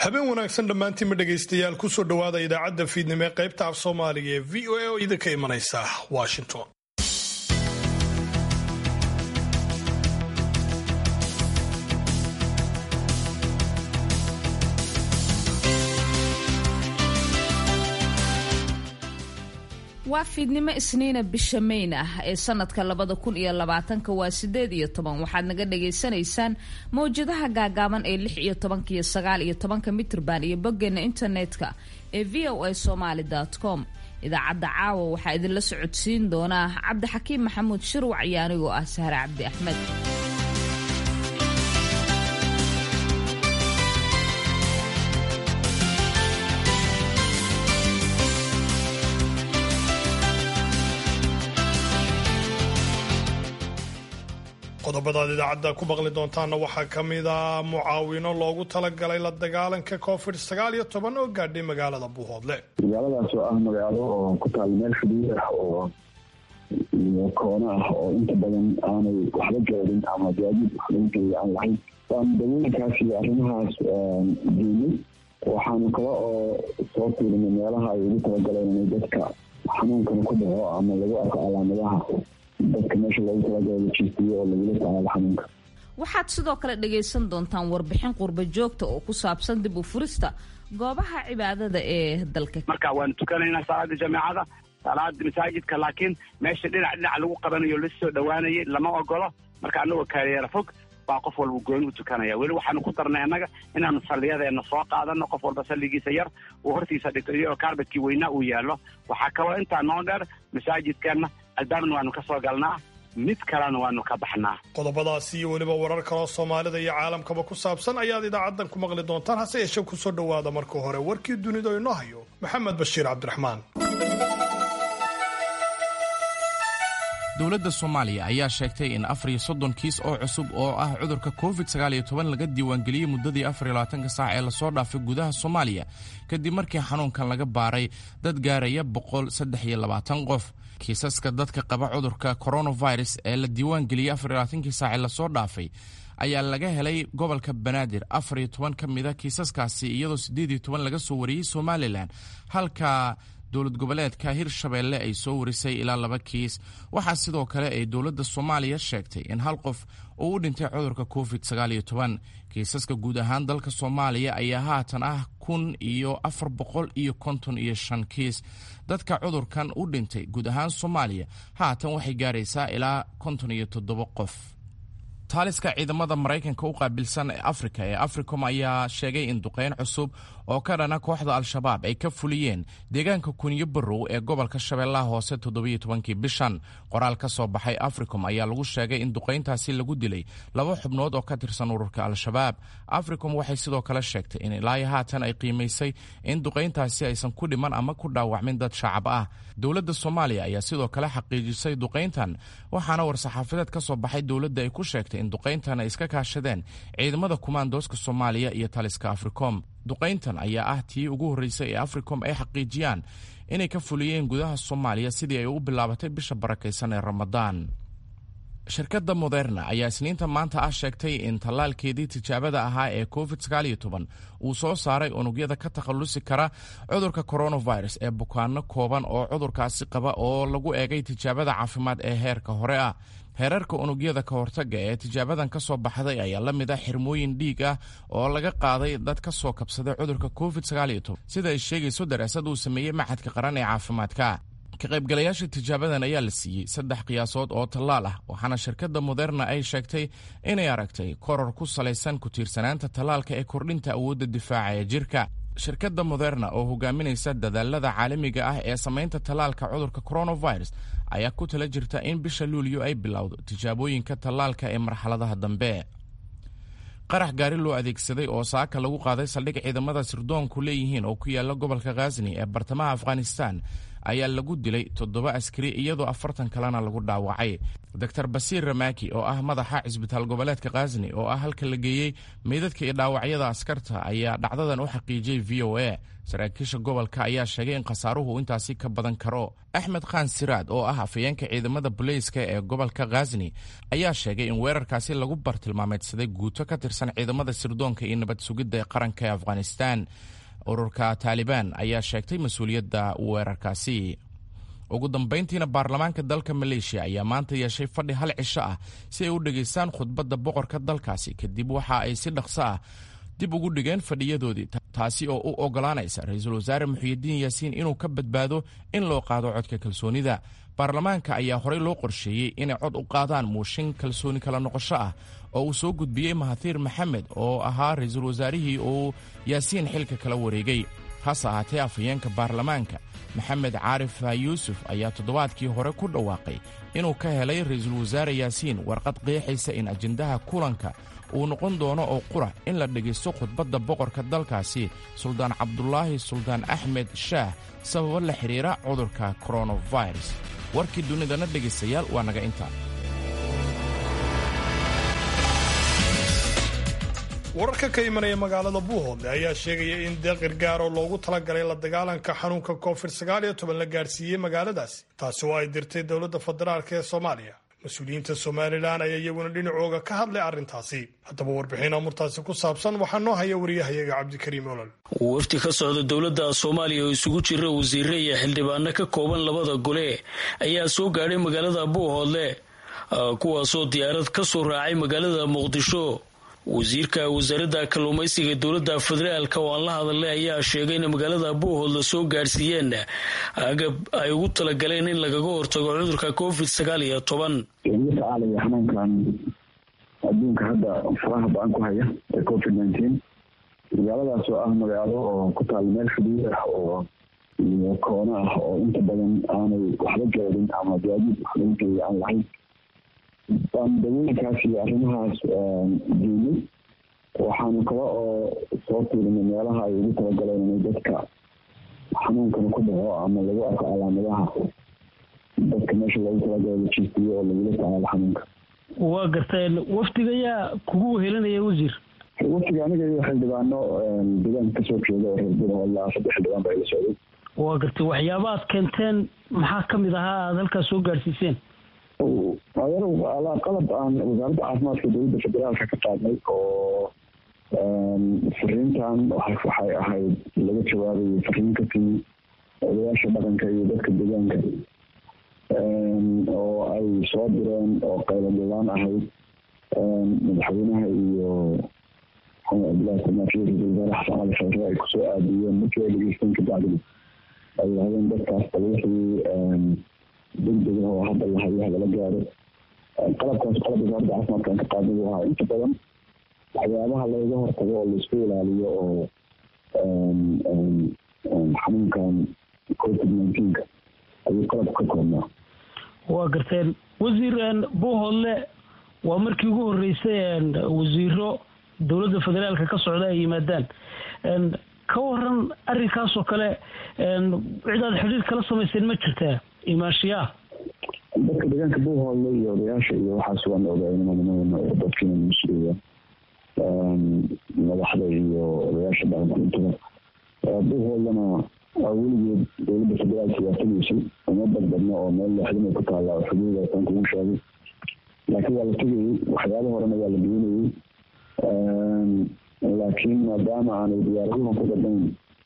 habeen wanaagsan dhammaantiinma dhegaystayaal kusoo dhowaada idaacadda fiidnimo ee qaybta af soomaaliga ee v o a oo idinka imanaysa washington waa fiidnimo isniina bisha mayn ah ee sanadka labada kun iyo labaatanka waa sideed iyo toban waxaad naga dhagaysanaysaan mawjadaha gaagaaban ee lix iyo tobanka iyo sagaal iyo tobanka mitrban iyo boggeena internetka ee v o a somaali com idaacadda caawa waxaa idinla socodsiin doonaa cabdixakiim maxamuud shirwac iyo anigoo ah sahre cabdi axmed qodobadaad idaacadda ku maqli doontaana waxaa ka mid a mucaawino loogu talagalay la dagaalanka covid sagaal iyo toban oo gaadhay magaalada buuhoodle magaaladaas oo ah magaalo oo ku taal meel xuduud ah oo iyo koono ah oo inta badan aanay waxba gaarin ama gaadiid wax lagu geeya aan lahayn waan dawooyinkaas iyo arrimahaas diinay waxaanu kale oo soo fiirinay meelaha ay ugu talagaleen inay dadka xanuunkana ku dhaco ama lagu arko calaamadaha dadka meesha loogu talagala la jiifiyo oo lagula tacaalo xanuunka waxaad sidoo kale dhagaysan doontaan warbixin qurba joogta oo ku saabsan dib u furista goobaha cibaadada ee dalka marka waanu tukanaynaa salaada jameecada salaada masaajidka laakiin meesha dhinac dhinac lagu qabanayo lasoo dhowaanayay lama ogolo marka anagoo kaareera fog baa qof walba gooni u tukanaya weli waxaanu ku darnay annaga inaanu salliyadeena soo qaadano qof walba salligiisa yar uu hortiisa dhigto iyagoo kaarbadkii weynaa uu yaallo waxaa kaloo intaa noo dheer masaajidkeenna albaabna waanu ka soo galnaa mid kalena waanu ka baxnaa qodobadaasi iyo weliba warar kaloo soomaalida iyo caalamkaba ku saabsan ayaad idaacaddan ku maqli doontaan hase yeeshee kusoo dhowaada marka hore warkii dunida inoo hayo maxamed bashiir cabdiraxmaan dowladda soomaaliya ayaa sheegtay in afar iyo soddon kiis oo cusub oo ah cudurka covid sagaal iyo toban laga diiwaangeliyey muddadii afar iyo labaatanka saac ee lasoo dhaafay gudaha soomaaliya kadib markii xanuunkan laga baaray dad gaaraya boqol saddex iyo labaatan qof kiisaska dadka qaba cudurka coronavirus ee la diiwaangeliyey afar iyo labaatankii saac ee lasoo dhaafay ayaa laga helay gobolka banaadir afar iyo toban ka mid a kiisaskaasi iyadoo siddeed iyo toban laga soo wariyey somalilan halka dowlad goboleedka hirshabeelle ay soo warisay ilaa laba kiis waxaa sidoo kale ay dowladda soomaaliya sheegtay in hal qof uu u dhintay cudurka covid sagaal iyo toban kiisaska guud ahaan dalka soomaaliya ayaa haatan ah kun iyo afar boqol iyo konton iyo shan kiis dadka cudurkan u dhintay guud ahaan soomaaliya haatan waxay gaaraysaa ilaa konton iyo toddoba qof taaliska ciidamada maraykanka u qaabilsan ee afrika ee africom ayaa sheegay in duqeyn cusub oo ka dhana kooxda al-shabaab ay ka fuliyeen deegaanka kunyo barow ee gobolka shabeellaha hoose toddobiyo tobankii bishan qoraal ka soo baxay africom ayaa lagu sheegay in duqayntaasi lagu dilay laba xubnood oo ka tirsan ururka al-shabaab africom waxay sidoo kale sheegtay in ilaayo haatan ay qiimaysay in duqayntaasi aysan ku dhiman ama ku dhaawacmin dad shacab ah dowladda soomaaliya ayaa sidoo kale xaqiijisay duqayntan waxaana war-saxaafadeed ka soo baxay dowladda ay ku sheegtay in duqayntan ay iska kaashadeen ciidamada kumaandooska soomaaliya iyo taliska africom duqayntan ayaa ah tii ugu horreysay ee africom ay xaqiijiyaan inay ka fuliyeen gudaha soomaaliya sidii ay u bilaabatay bisha barakaysan ee ramadaan shirkadda moderna ayaa isniinta maanta ah sheegtay in tallaalkeedii tijaabada ahaa ee covid sagaal iyo toban uu soo saaray unugyada ka takhallusi kara cudurka coronavirus ee bukaano kooban oo cudurkaasi qaba oo lagu eegay tijaabada caafimaad ee heerka hore ah heerarka unugyada ka hortaga ee tijaabadan ka soo baxday ayaa la mid ah xirmooyin dhiig ah oo laga qaaday dad ka soo kabsaday cudurka covid sagaal iyo toban sida ay sheegayso daraasad uu sameeyey maxadka qaran ee caafimaadka ka qaybgalayaasha tijaabadan ayaa la siiyey saddex qiyaasood oo tallaal ah waxaana shirkadda moderna ay sheegtay inay aragtay koror ku salaysan ku tiirsanaanta tallaalka ee kordhinta awoodda difaaca ee jirka shirkadda moderna oo hogaaminaysa dadaalada caalamiga ah ee samaynta tallaalka cudurka coronavirus ayaa ku tala jirta in bisha luulyo ay bilowdo tijaabooyinka tallaalka ee marxaladaha dambe qarax gaari loo adeegsaday oo saaka lagu qaaday saldhig ciidamada sirdoonku leeyihiin oo ku yaala gobolka khazni ee bartamaha afghanistan ayaa lagu dilay toddoba askari iyadoo afartan kalena lagu dhaawacay doctor basiir ramaki oo ah madaxa cisbitaal goboleedka khazni oo ah halka la geeyey meydadka iyo dhaawacyada askarta ayaa dhacdadan u xaqiijiyey v o a saraakiisha gobolka ayaa sheegay in khasaaruhu intaasi ka badan karo axmed khan siraad oo ah afayeenka ciidamada boleyska ee gobolka khazni ayaa sheegay in weerarkaasi lagu bartilmaameedsaday guuto ka tirsan ciidamada sirdoonka iyo nabad sugidda ee qaranka ee afghanistan ururka taalibaan ayaa sheegtay mas-uuliyadda weerarkaasi ugu dambayntiina baarlamaanka dalka maleeshiya ayaa maanta yeeshay fadhi hal cisho ah si ay u dhegaystaan khudbadda boqorka dalkaasi kadib waxa ay si dhaqso ah dib ugu dhigeen fadhiyadoodii taasi oo u ogolaanaysa ra-iisul wasaare muxiyidiin yaasiin inuu ka badbaado in loo qaado codka kalsoonida baarlamaanka ayaa horey loo qorsheeyey inay cod u qaadaan muushin kalsooni kala noqosho ah oo uu soo gudbiyey mahathiir maxamed oo ahaa ra-iisul wasaarihii uu yaasiin xilka kala wareegay hase ahaatee afhayeenka baarlamaanka maxamed caarif yuusuf ayaa toddobaadkii hore ku dhawaaqay inuu ka helay ra-iisul wasaare yaasiin warqad qeexaysa in ajendaha kulanka uu noqon doono oo qura in la dhegaysto khudbadda boqorka dalkaasi suldaan cabdulaahi suldaan axmed shaah sababo la xidhiira cudurka koronavirus warkii dunidana dhegaystayaal waa naga intaa wararka ka imanaya magaalada buuhoodle ayaa sheegaya in deeqir gaar oo loogu talagalay la dagaalanka xanuunka covid la gaarsiiyey magaaladaasi taasi oo ay dirtay dowladda federaalk ee soomaaliya mas-uuliyiinta somalilan ayaa iyaguna dhinacooga ka hadlay arrintaasi haddaba warbixin amurtaasi ku saabsan waxaa noo haya wariyahayaga cabdikariim olol wafdi ka socda dowladda soomaaliya oo isugu jira wasiire iyo xildhibaano ka kooban labada gole ayaa soo gaadhay magaalada buuhoodle kuwaasoo diyaarad ka soo raacay magaalada muqdisho wasiirka wasaaradda kalluumaysiga dowladda federaalk oo aan la hadalnay ayaa sheegay in magaalada buuhoodla soo gaadhsiiyeen agab ay ugu talagaleen in lagaga hortago cudurka covid sagaal iyo toban la tacaalaya xanuunkan adduunka hadda faraha ba-an ku haya ee covid nineteen magaaladaas oo ah magaalo oo ku taal meel xuduud ah oo iyo koono ah oo inta badan aanay waxba gaadin ama gaadiid wax lagu geeya aan lahayn baan dawooyinkaas iyo arrimahaas geynay waxaanu kale oo soo fiirinay meelaha ay ugu talagaleen inay dadka xanuunkana ku dhaco ama lagu arko calaamadaha dadka meesha loogu talagalo la jiifiyo oo lagula tacaalo xanuunka waa garteen wafdiga ayaa kugu wehelinaya wasiir wafdiga aniga iyo xildhibaano deegaanka kasoo jeeda oo reer buurhoodla saddex xildhibaan baa ila socday waa gartay waxyaaba aad keenteen maxaa kamid ahaa aada halkaas soo gaadhsiiseen qalab aan wasaaradda caafimaadka dowladda federaalka ka qaadnay oo fariintan waxay ahayd laga jawaabayay fariin ka timi odayaasha dhaqanka iyo dadka deegaanka oo ay soo direen oo qayladhilaan ahayd madaxweynaha iyo cabdillahi samaafiye ra-isul wasaare xasan cali khayre ay kusoo aadiyeen markii ay dhegeysteen kabacdina ay yidhahdeen dadkaas wixii degdeg oo hadda la hayo hadala gaaro qalabkaas qalab wasaaradda caafimaadkan ka qaadnay buu ahaa inta badan waxyaabaha looga hortago oo laisku ilaaliyo oo xanuunkan covid nineteenka ayuu qalabku ka koobnaa waa garteen wasiir buuhoodle waa markii ugu horeysay wasiiro dowladda federaalka ka socda ay yimaadaan ka waran arrinkaas oo kale cidaad xidhiir kala samayseen ma jirtaa imaashiyaa dadka deegaanka buuhoodle iyo odayaasha iyo waxaas waan ogaynimanimadana oo dadkiina mas-uuliya madaxda iyo odayaasha dhaqanka intaba buuhoodlana weligeed dowladda federaalka waa tegaysay uma badbadno oo meel leexdinay ku taalla oo xuduudaasaan kugu sheegay laakiin waa la tegayey waxyaaba horena waa la geynayey laakiin maadaama aanay diyaaraduhan ku dhadhayn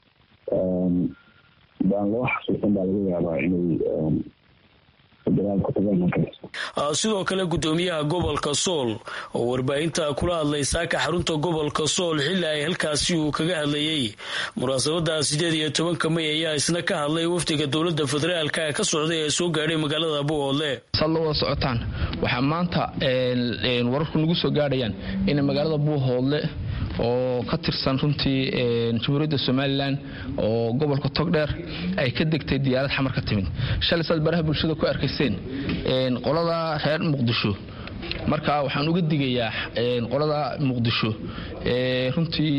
baan loo xasuusan baa laga yaabaa inay sidoo kale gudoomiyaha gobolka sool oo warbaahinta kula hadlay saaka xarunta gobolka sool xilli ay halkaasi uu kaga hadlayey munaasabada sideed iyo tobanka may ayaa isna ka hadlay wafdiga dowlada federaalka ka socday ee soo gaadhay magaalada buuhoodle saad la wada socotaan waxaa maanta wararku nagu soo gaadhayaan in magaalada buuhoodle oo ka tirsan runtii jamhuuriyadda somalilan oo gobolka togdheer ay ka degtay diyaarad xamar ka timid shalay saad baraha bulshada ku arkayseen qolada reer muqdisho marka waxaan uga digayaa qolada muqdisho runtii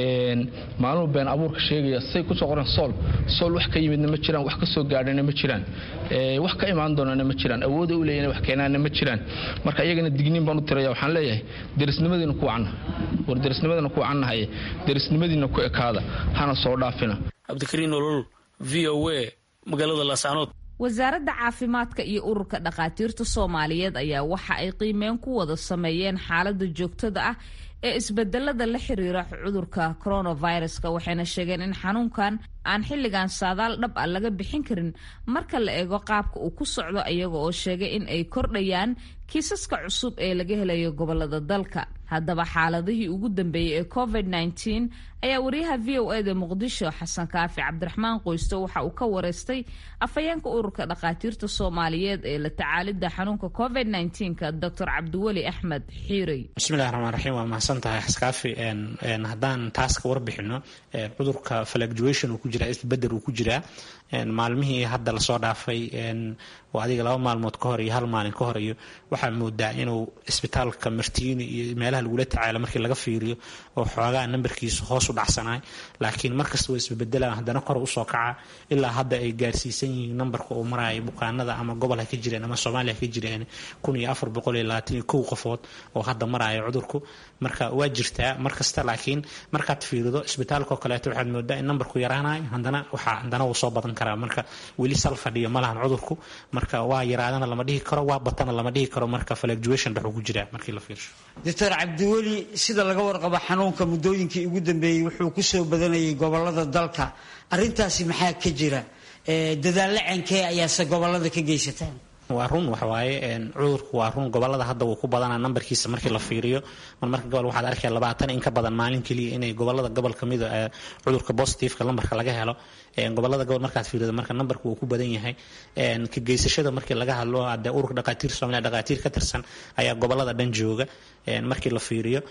maalmuhu been abuurka sheegaya say kusoo qoran sool sool wax ka yimidna ma jiraan wax ka soo gaadhana ma jiraan wax ka imaan doonana ma jiraan awooda u leeyana wax keenaana ma jiraan marka iyagana digniin baan u tiraya waxaan leeyahay derisnimadiina ku canna war derisnimadina ku cannahaye derisnimadiina ku ekaada hana soo dhaafina cabdikariin olol v o a magaalada laascanood wasaaradda caafimaadka iyo ururka dhakhaatiirta soomaaliyeed ayaa waxa ay qiimeyn ku wada sameeyeen xaaladda joogtada ah ee isbedelada la xiriira cudurka coronaviruska waxayna sheegeen in xanuunkan aan xilligan saadaal dhab ah laga bixin karin marka la eego qaabka uu ku socdo iyaga oo sheegay in ay kordhayaan kiisaska cusub ee laga helayo gobolada dalka haddaba xaaladihii ugu dambeeyey ee covid -19 ayaa wariyaha v o eda muqdisho xasan kaafi cabdiraxmaan qoysto waxa uu ka wareystay afhayeenka ururka dhakhaatiirta soomaaliyeed ee la tacaalidda xanuunka covid -19ka doctor cabdiweli axmed xiirey bismillahi raxmaan raxiim waa mahadsan tahay xaskaafi haddaan taas ka warbixino cudurka fluctuation uu ku jiraa isbedel uu ku jiraa maalmihii hadda lasoo dhaafay oo adiga laba maalmood ka hor iyo hal maalin ka hor iyo waxaa moodaa inuu isbitaalka martiini iyo meelaha lagula tacaalo markii laga fiiriyo oo xoogaa nambarkiisu hoos u dhacsanaay laakiin markasta waa isbebedelaan haddana kor usoo kaca ilaa hadda ay gaarsiisan yihiin nambarka uu maraayo bukaanada ama gobol ha ka jireen ama soomaaliya ha ka jireen kun iyo afar boqol iyo labaatan iyo kow qofood oo hadda maraayo cudurku marka waa jirtaa markasta laakiin markaad fiirido isbitaalka oo kaleeto waxaad moodaa in nambarku yaraanayo haddana waxaa haddana wuu soo badan karaa marka weli sal fadhiyo malahan cudurku marka waa yaraadana lama dhihi karo waa batana lama dhihi karo marka fluctuation dhexuu ku jiraa markii la fiirsho doctor cabdiweli sida laga warqabo xanuunka muddooyinkii ugu dambeeyey wuxuu ku soo badanayay gobolada dalka arintaasi maxaa ka jira dadaallo cenkee ayaase gobolada ka geysataan waa run waxawaaye cudurku waa run gobolada hadda wuu ku badanaa nambarkiisa markii la fiiriyo mar marka gobol waxaad arkaya labaatan in ka badan maalin keliya inay gobolada gobol kamida cudurka positiveka lambarka laga helo gobolada gobol markaad fiirido marka nambarku wuu ku badan yahay ka geysashada markii laga hadlo hadee ururka dhakhaatiir soomaaliya dhakhaatiir ka tirsan ayaa gobolada dhan jooga markii la fiiriyo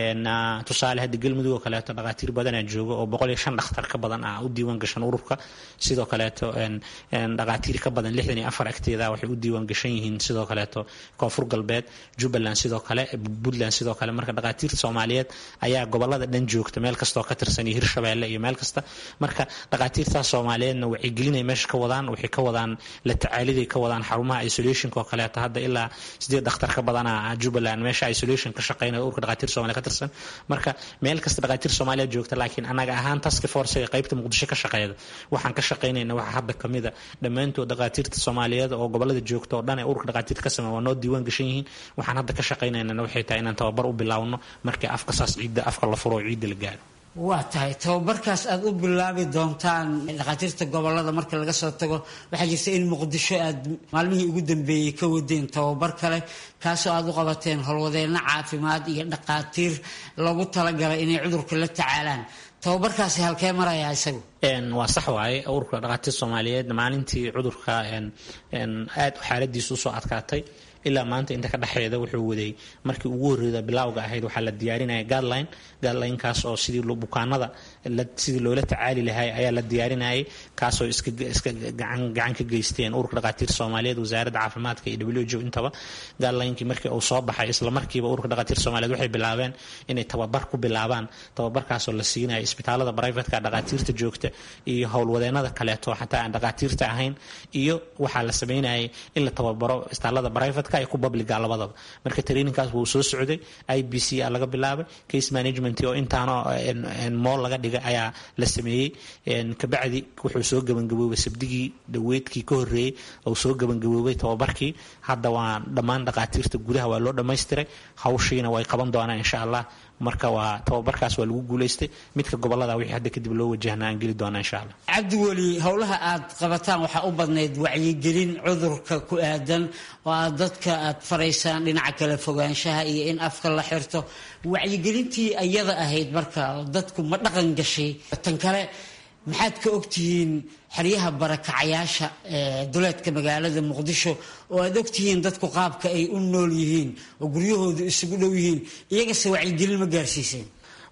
tusaale hadda galmudug oo kaleeto dhakhaatiir badanaa jooga oo boqol iyo shan dhakhtar ka badan ah u diiwaan gashan ururka sidoo kaleeto dhakhaatiir ka badan lixdan iyo afar agteeda waxay u diiwaan gashan yihiin sidoo kaleeto koonfur galbeed jubbaland sidoo kale puntland sidoo kale marka dhakhaatiirta soomaaliyeed ayaa gobolada dhan joogta meel kastoo ka tirsan iyo hirshabeelle iyo meel kasta marka dhakhaatiirtaas soomaaliyeedna waxay gelinay meesha ka wadaan waxay ka wadaan la tacaaliday ka wadaan xarumaha isolationka oo kaleeto hadda ilaa sideed dhakhtar ka badana jubbaland meesha isolation ka shaqeynaya ururka dhakhaatiir soomaliya ka tirsan marka meel kasta dhakhaatiir soomaaliya joogta laakiin anaga ahaan task force ee qaybta muqdisho ka shaqeeyda waxaan ka shaqeynayna waxa hadda kamida dhammaantood dhakhaatiirta soomaaliyeed oo gobolada joogta oo dhan ee ururka dhakhaatiirta ka sameeya waa noo diiwaan gashan yihiin waxaan hadda ka shaqeynaynana waxay tahay inaan tababar u bilaawno markii afka saas ciidda afka la furo oo ciidda la gaaro waa tahay tababarkaas aada u bilaabi doontaan dhakhaatiirta gobolada marka laga soo tago waxaa jirta in muqdisho aad maalmihii ugu dambeeyey ka wadeen tababar kale kaasoo aada u qabateen howlwadeenno caafimaad iyo dhakhaatiir lagu talagalay inay cudurka la tacaalaan tababarkaasi halkee marayaa isagu waa sax waaye ururka dhakhaatiir soomaaliyeed maalintii cudurka aad xaaladiisa usoo adkaatay ilaa maanta inta ka dhexeeda wuxuu waday markii ugu horreeda bilaawga ahayd waxaa la diyaarinaya guideline guidelinekaas oo sidii bukaanada sidii loola tacaali lahay ayaa la diyaarinayay kaasoo iska gacan ka geysteen ururka dhakhaatiir soomaaliyeed wasaaradda caafimaadka iyo w o intaba guidelinekii markii uu soo baxay isla markiiba ururka dhakhaatiir soomaaliyeed waxay bilaabeen inay tababar ku bilaabaan tababarkaasoo la siinaya isbitaalada brivatka dhakhaatiirta joogta iyo howlwadeenada kaleeto xataa aan dhakhaatiirta ahayn iyo waxaa la sameynayay in la tababaro isbitaalada brivatka iyo ku publiga labadaba marka traininkaas wuu soo socday i b c a laga bilaabay case management oo intaano mool laga dhigay ayaa la sameeyey kabacdi wuxuu soo gebangaboobay sabdigii dhaweydkii ka horeeyey uu soo gebangaboobay tababarkii hadda waa dhammaan dhakhaatiirta gudaha waa loo dhammaystiray hawshiina way qaban doonaan insha allah marka waa tababarkaas waa lagu guulaystay midka gobolada wixii hadda kadib loo wajahna aan geli doona insha allah cabdiweli howlaha aad qabataan waxaa u badnayd wacyigelin cudurka ku aadan oo aad dadka aad faraysaan dhinaca kale fogaanshaha iyo in afka la xirto wacyigelintii ayada ahayd marka dadku ma dhaqan gashay tan kale maxaad ka ogtihiin xeryaha barakacayaasha ee duleedka magaalada muqdisho oo aad ogtihiin dadku qaabka ay u nool yihiin oo guryahoodu isugu dhow yihiin iyagase wacyigelin ma gaarsiiseen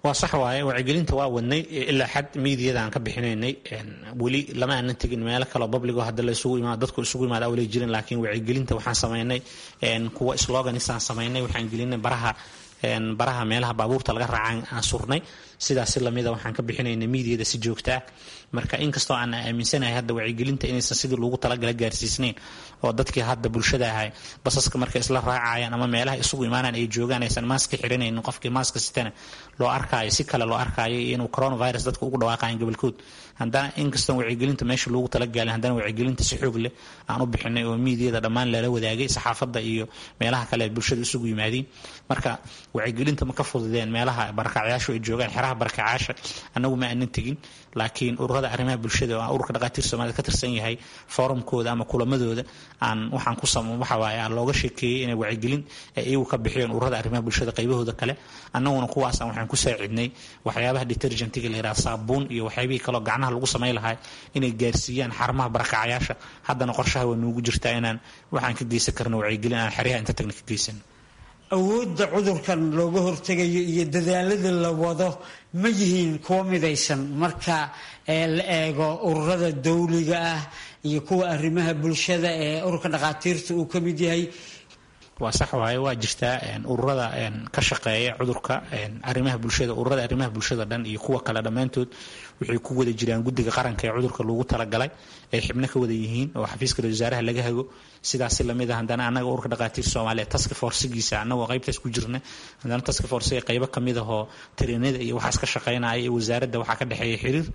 waa sax waaye wacyigelinta waa wadnay ilaa xad miidiyada aan ka bixinaynay weli lama aanan tegin meelo kaleo babligo hadda la isugu imaado dadku isugu imaada awlay jirin laakiin wacyigelinta waxaan samaynay kuwa sloganisaan samaynay waxaan gelinay baraha baraha meelaha baabuurta laga raacaan aan surnay sidaasi lamida waxaan ka bixinaynay miidiyada si joogta ah marka inkastoo aan aaminsanahay hadda wacyigelinta inaysan sidii loogu talagala gaarsiisnayn oo dadkii hadda bulshada ahay basaska markay isla raacayaan ama meelaha isugu imaanaan ay joogaan aysan maaska xiranaynin qofkii maaska sitana loo arkaayo si kale loo arkaayo inuu coronavirus dadka ugu dhawaaqayan gobolkood haddana inkastoo wacyigelinta meesha loogu talagaalin haddana wacyigelinta si xoog leh aan u bixinay oo miidiyada dhammaan lala wadaagay saxaafadda iyo meelaha kale bulshada isugu yimaadiin marka wacyigelinta ma ka fududeen meelaha barakacyaashu ay joogaan xeraha barakacyaasha annagu ma aanan tegin laakiin ururada arrimaha bulshada oo ururka dhaqaatiir soomaalida ka tirsan yahay forumkooda ama kulamadooda aan waxaan ku sam waxa waaye aan looga sheekeeyey inay wacyigelin ay iyagu ka bixiyeen ururada arrimaha bulshada qaybahooda kale annaguna kuwaasaan waxaan ku saacidnay waxyaabaha detergentiga la yidhaha saabuun iyo waxyaabihii kaloo gacnaha lagu samayn lahaa inay gaarsiiyaan xarumaha barakacyaasha haddana qorshaha waa noogu jirtaa inaan waxaan ka geysan karno wacyigelin aan xeryaha inta tagna ka geysano awoodda cudurkan looga hortegayo iyo dadaalada la wado ma yihiin kuwo midaysan marka la eego ururada dawliga ah iyo kuwa arrimaha bulshada ee ururka dhakhaatiirta uu ka mid yahay waa sax waaye waa jirtaa ururada ka shaqeeya cudurka arrimaha bulshada ururada arrimaha bulshada dhan iyo kuwa kale dhammaantood waxay ku wada jiraan guddiga qaranka ee cudurka lagu talagalay ay xibno ka wada yihiin oo xafiiska wasaaraha laga hago sidaasi lamid a haddana annaga ururka dhakhaatiir soomaaliya taska forsigiisa annagoo qaybtaas ku jirna haddana taska forsiga qaybo kamid ahoo tareenada iyo waxaas ka shaqeynaya iyo wasaaradda waxaa ka dhexeeya xiriir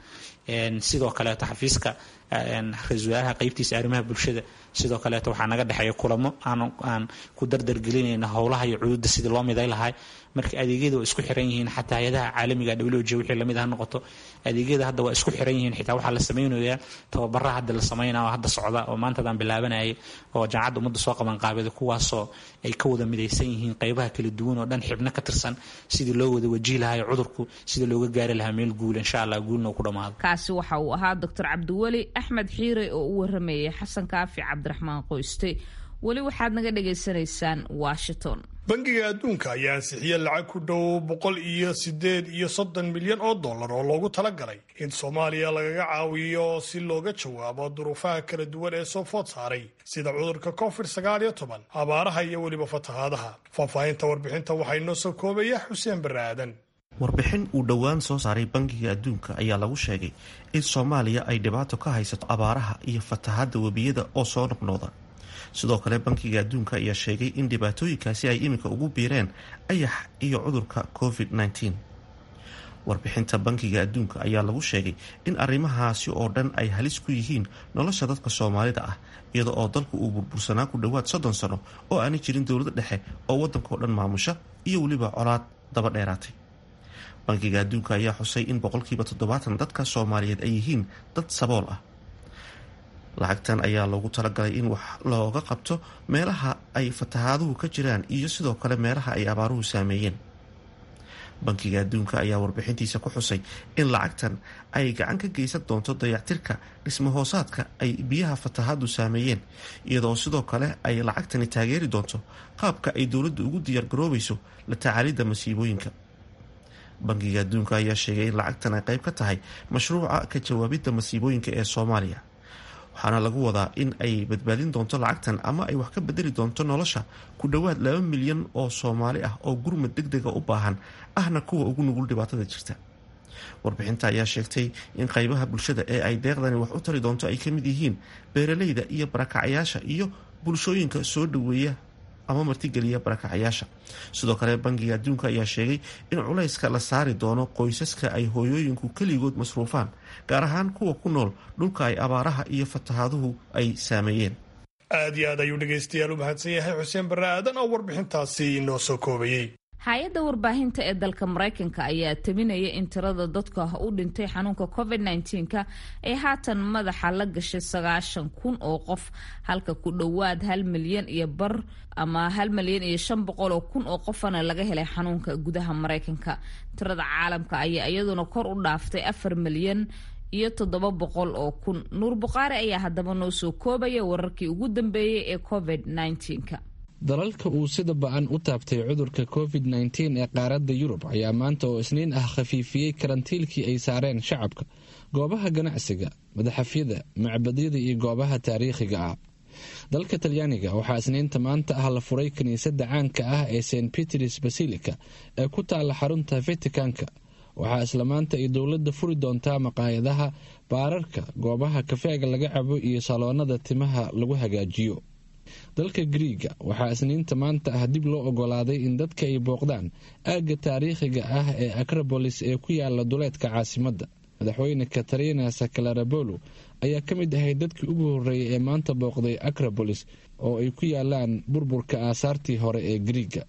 sidoo kaleeto xafiiska ra-iisul wasaaraha qaybtiisa arrimaha bulshada sidoo kaleeto waxaa naga dhexeeya kulamo aan ku dardargelinayna howlaha iyo cududa sidii loo miday lahay marka adeegyada waa isku xiran yihiin xataa hay-adaha caalamiga w j wixii lamid ha noqoto adeegyada hadda waa isku xiran yihiin xitaa waxaa la samaynayaa tababaraha hadda la samaynaya oo hadda socda oo maantadaan bilaabanayay oo jaamacadda ummadda soo qaban qaabada kuwaasoo ay ka wada midaysan yihiin qaybaha kala duwan oo dhan xibno ka tirsan sidii loo wada wajihi lahayo cudurku sida looga gaari lahaa meel guul insha allah guulna uu ku dhammaado kaasi waxa uu ahaa doctor cabdiweli axmed xiire oo u waramayay xasan kaafi cabdiraxmaan qoyste weli waxaad naga dhagaysanaysaan washington bangiga adduunka ayaa ansixiyey lacag ku dhow boqol iyo sideed iyo soddon milyan oo dollar oo loogu talagalay in soomaaliya lagaga caawiyo si looga jawaabo duruufaha kala duwan ee soo food saaray sida cudurka covid sagaal iyo toban abaaraha iyo weliba fatahaadaha faahfaahinta warbixinta waxaa inoo soo koobaya xuseen barre aadan warbixin uu dhowaan soo saaray bangiga adduunka ayaa lagu sheegay in soomaaliya ay dhibaato ka haysato abaaraha iyo fatahaadda webiyada oo soo noqnooda sidoo kale bankiga adduunka ayaa sheegay in dhibaatooyinkaasi ay iminka ugu biireen ayax iyo cudurka covid -19 warbixinta bankiga adduunka ayaa lagu sheegay in arrimahaasi oo dhan ay halis ku yihiin nolosha dadka soomaalida ah iyada oo dalku uu burbursanaa ku dhowaad soddon sano oo aanay jirin dowlada dhexe oo waddanka oo dhan maamusha iyo weliba colaad daba dheeraatay bankiga adduunka ayaa xusay in boqolkiiba toddobaatan dadka soomaaliyeed ay yihiin dad sabool ah lacagtan ayaa loogu talagalay in wax looga qabto meelaha ay fatahaaduhu ka jiraan iyo sidoo kale meelaha ay abaaruhu saameeyeen bankiga adduunka ayaa warbixintiisa ku xusay in lacagtan ay gacan ka geysan doonto dayactirka dhismahoosaadka ay biyaha fatahaadu saameeyeen iyadoo sidoo kale ay lacagtani taageeri doonto qaabka ay dowladdu ugu diyaargaroobayso la tacaalidda masiibooyinka bankiga adduunka ayaa sheegay in lacagtan ay qayb ka tahay mashruuca ka jawaabidda masiibooyinka ee soomaaliya waxaana lagu wadaa in ay badbaadin doonto lacagtan ama ay wax ka bedeli doonto nolosha ku dhowaad laba milyan oo soomaali ah oo gurmad deg dega u baahan ahna kuwa ugu nugul dhibaatada jirta warbixinta ayaa sheegtay in qaybaha bulshada ee ay deeqdani wax u tari doonto ay ka mid yihiin beeraleyda iyo barakacyaasha iyo bulshooyinka soo dhoweeya ama martigeliya barakacyaasha sidoo kale bankiga adduunka ayaa sheegay in culayska la saari doono qoysaska ay hooyooyinku keligood masruufaan gaar ahaan kuwa ku nool dhulka ay abaaraha iyo fatahaaduhu ay saameeyeen aad iyo aad ayuu dhegaystayaal u mahadsan yahay xuseen barre aadan oo warbixintaasi inoo soo koobayey hay-adda warbaahinta ee dalka maraykanka ayaa tabinaya in tirada dadka u dhintay xanuunka covid -19ka ay haatan madaxa la gashay sagaashan kun oo qof halka ku dhowaad hal milyan iyo bar ama hal milyan iyo shan boqol oo kun oo qofana laga helay xanuunka gudaha maraykanka tirada caalamka ayaa iyaduna kor u dhaaftay afar milyan iyo toddoba boqol oo kun nuur buqaari ayaa haddaba noo soo koobaya wararkii ugu dambeeyey ee covid -19ka dalalka uu sida ba-an u taabtay cudurka covid nteen ee qaaradda yurub ayaa maanta oo isniin ah khafiifiyey karantiilkii ay saareen shacabka goobaha ganacsiga madaxafyada macbadyada iyo goobaha taariikhiga ah dalka talyaaniga waxaa isniinta maanta ah la furay kiniisadda caanka ah ee st peters basilica ee ku taalla xarunta vaticanka waxaa isla maanta ay dowladda furi doontaa maqaayadaha baararka goobaha kafeega laga cabo iyo saloonada timaha lagu hagaajiyo dalka griiga waxaa isniinta maanta ah dib loo ogolaaday in dadka ay booqdaan aagga taariikhiga ah ee acrobolis ee ku yaala duleedka caasimadda madaxweyne katarina sakalarabolo ayaa ka mid ahay dadkii ugu horreeyay ee maanta booqday acrobolis oo ay ku yaalaan burburka aasaartii hore ee griiga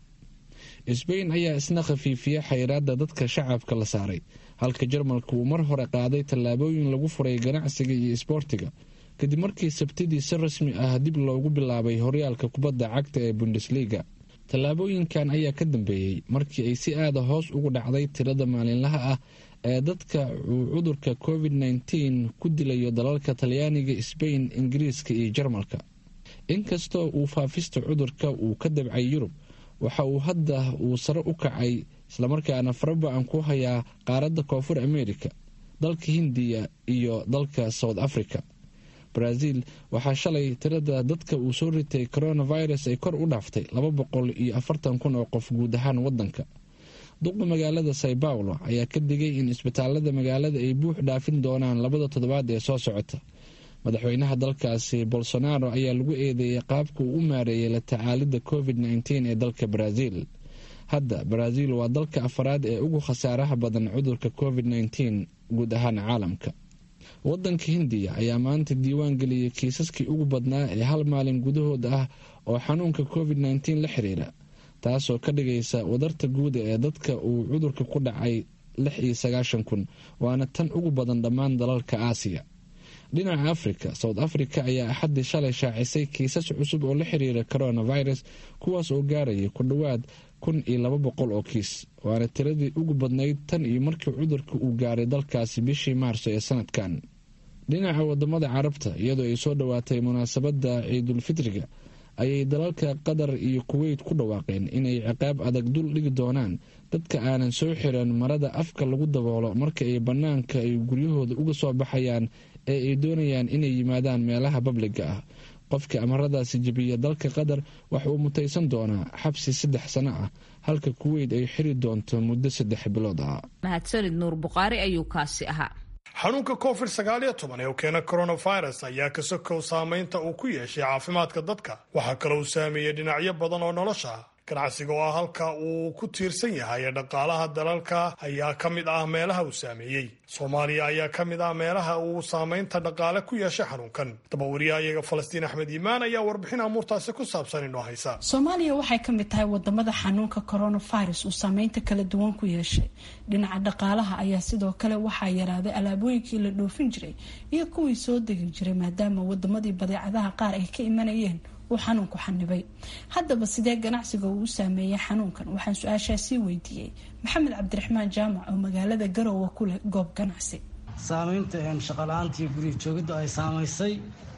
sbain ayaa isna khafiifiya xayiraadda dadka shacabka la saaray halka jarmalka uu mar hore qaaday tallaabooyin lagu furay ganacsiga iyo isboortiga kadib markii sabtidii si rasmi ah dib loogu bilaabay horyaalka kubadda cagta ee bundesliga tallaabooyinkan ayaa ka dambeeyey markii ay si aada hoos ugu dhacday tirada maalinlaha ah ee dadka uu cudurka covid nteen ku dilayo dalalka talyaaniga sbain ingiriiska iyo jarmalka inkastoo uu faafista cudurka uu ka dabcay yurub waxa uu hadda uu sare u kacay islamarkaana faraba-an ku hayaa qaaradda koonfur america dalka hindiya iyo dalka south africa brazil waxaa shalay tirada dadka uu soo ritay coronavirus ay kor u dhaaftay laba boqol iyo afartan kun oo qof guud ahaan wadanka duqa magaalada sao paulo ayaa ka digay in isbitaalada magaalada ay buux dhaafin doonaan labada toddobaad ee soo socota madaxweynaha dalkaasi bolsonaro ayaa lagu eedeeyay qaabka uu u maareeyay la tacaalidda covid nteen ee dalka brazil hadda brazil waa dalka afaraad ee ugu khasaaraha badan cudurka covid nteen guud ahaan caalamka wadanka hindiya ayaa maanta diiwaan geliyey kiisaskii ugu badnaa ee hal maalin gudahooda ah oo xanuunka covid nteen la xiriira taasoo ka dhigaysa wadarta guuda ee dadka uu cudurka ku dhacay lix iyo sagaashan kun waana tan ugu badan dhammaan dalalka aasiya dhinaca africa south africa ayaa axaddii shalay shaacisay kiisas cusub oo la xiriira coronavirus kuwaas oo gaaraya ku dhowaad kun iyo laba boqol oo kiis waana tiradii ugu badnayd tan iyo markii cudurka uu gaaray dalkaasi bishii maarso ee sanadkan dhinaca wadamada carabta iyadoo ay soo dhowaatay munaasabadda ciidulfitriga ayay dalalka qatar iyo kuweyt ku dhawaaqeen inay ciqaab adag dul dhigi doonaan dadka aanan soo xiran marada afka lagu daboolo marka ay bannaanka ay guryahooda uga soo baxayaan ee ay doonayaan inay yimaadaan meelaha babliga ah qofka amaradaasi jebiya dalka qatar waxa uu mutaysan doonaa xabsi saddex sano ah halka kuweyt ay xiri doonto muddo saddex bilood ah mahadsanid nuur buqaari ayuu kaasi ahaa xanuunka covid sagaaliyo toban ee u keena coronavirus ayaa ka sokow saameynta uu ku yeeshay caafimaadka dadka waxaa kaloo uu saameeyey dhinacyo badan oo nolosha ah ganacsiga oo ah halka uu ku tiirsan yahay ee dhaqaalaha dalalka ayaa ka mid ah meelaha uu saameeyey soomaaliya ayaa ka mid ah meelaha uu saameynta dhaqaale ku yeeshay xanuunkan dabawariyaha iyaga falastiin axmed iimaan ayaa warbixin amuurtaasi ku saabsan inoo haysa soomaaliya waxay ka mid tahay wadamada xanuunka coronavirus uu saameynta kala duwan ku yeeshay dhinaca dhaqaalaha ayaa sidoo kale waxaa yaraaday alaabooyinkii la dhoofin jiray iyo kuwii soo degi jiray maadaama wadamadii badeecadaha qaar ay ka imanayeen uu xanuunku xanibay haddaba sidee ganacsiga uu u saameeyay xanuunkan waxaan su-aashaasii weydiiyey maxamed cabdiraxmaan jaamac oo magaalada garowe ku leh goob ganacsi saameynta shaqala-aantii gurya joogidda ay saamaysay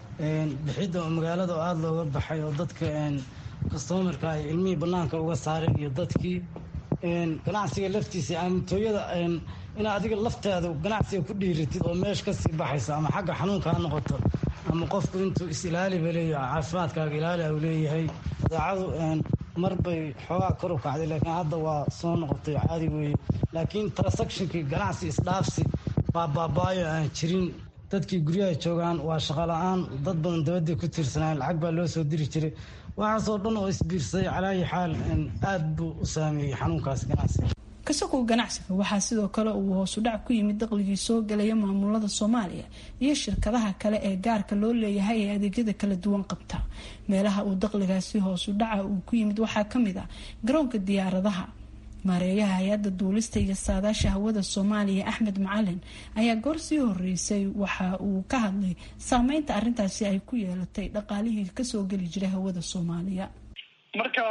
bixidda magaalada oo aada looga baxay oo dadka kastomarka ay ilmihii banaanka uga saareen iyo dadkii ganacsiga laftiisa aamintooyada inaa adiga laftaada ganacsiga ku dhiiratid oo meesha kasii baxaysa ama xagga xanuunka ha noqoto ama qofku intuu is-ilaaliba leeyahay caafimaadkaaga ilaali u leeyahay badeecadu mar bay xoogaa kor u kacday laakiin hadda waa soo noqotay caadi weeye laakiin transactionkii ganacsi isdhaafsi baa baabaayo aan jirin dadkii guryaha joogaan waa shaqo la-aan dad badan dabadday ku tiirsanaayen lacag baa loo soo diri jiray waxaasoo dhan oo isbiirsaday calaayi xaal aada buu u saameeyey xanuunkaas ganacsiga kasakow ganacsiga waxaa sidoo kale uu hoosu dhac ku yimid daqligii soo galaya maamulada soomaaliya iyo shirkadaha kale ee gaarka loo leeyahay ee adeegyada kala duwan qabta meelaha uu daqligaasi hoosu dhaca uu ku yimid waxaa kamid ah garoonka diyaaradaha maareeyaha hay-adda duulista iyo saadaasha hawada soomaaliya axmed macalin ayaa goor sii horeysay waxa uu ka hadlay saameynta arintaasi ay ku yeelatay dhaqaalihii kasoo geli jiray hawada soomaaliya marka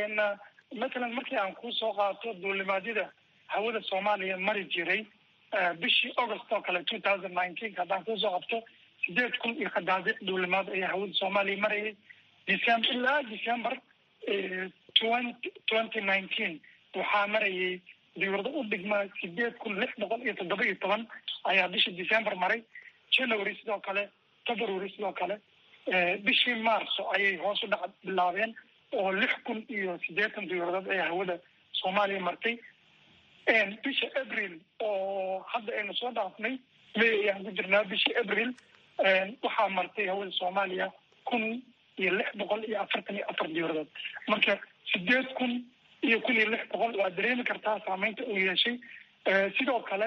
matalan markii aan kuu soo qaato duulimaadyada hawada soomaaliya mari jiray bishii august oo kale two thousand nineteen haddaan kuusoo qabto sideed kun iyo qadaadiic duulimaad ayaa hawada soomaaliya marayay december ilaa december twenty nineteen waxaa marayay dawlado u dhigma sideed kun lix boqol iyo toddoba iyo toban ayaa bishii december maray january sidoo kale february sidoo kale bishii marso ayay hoos u dhac bilaabeen oo lix kun iyo siddeetan dawladood ee hawada soomaaliya martay bisha april oo hadda aynu soo dhaafnay may ayaan ku jirnaa bishii april waxaa martay hawada soomaaliya kun iyo lix boqol iyo afartan iyo afar dawladood marka sideed kun iyo kun iyo lix boqol waa dareemi kartaa saameynta uu yeeshay sidoo kale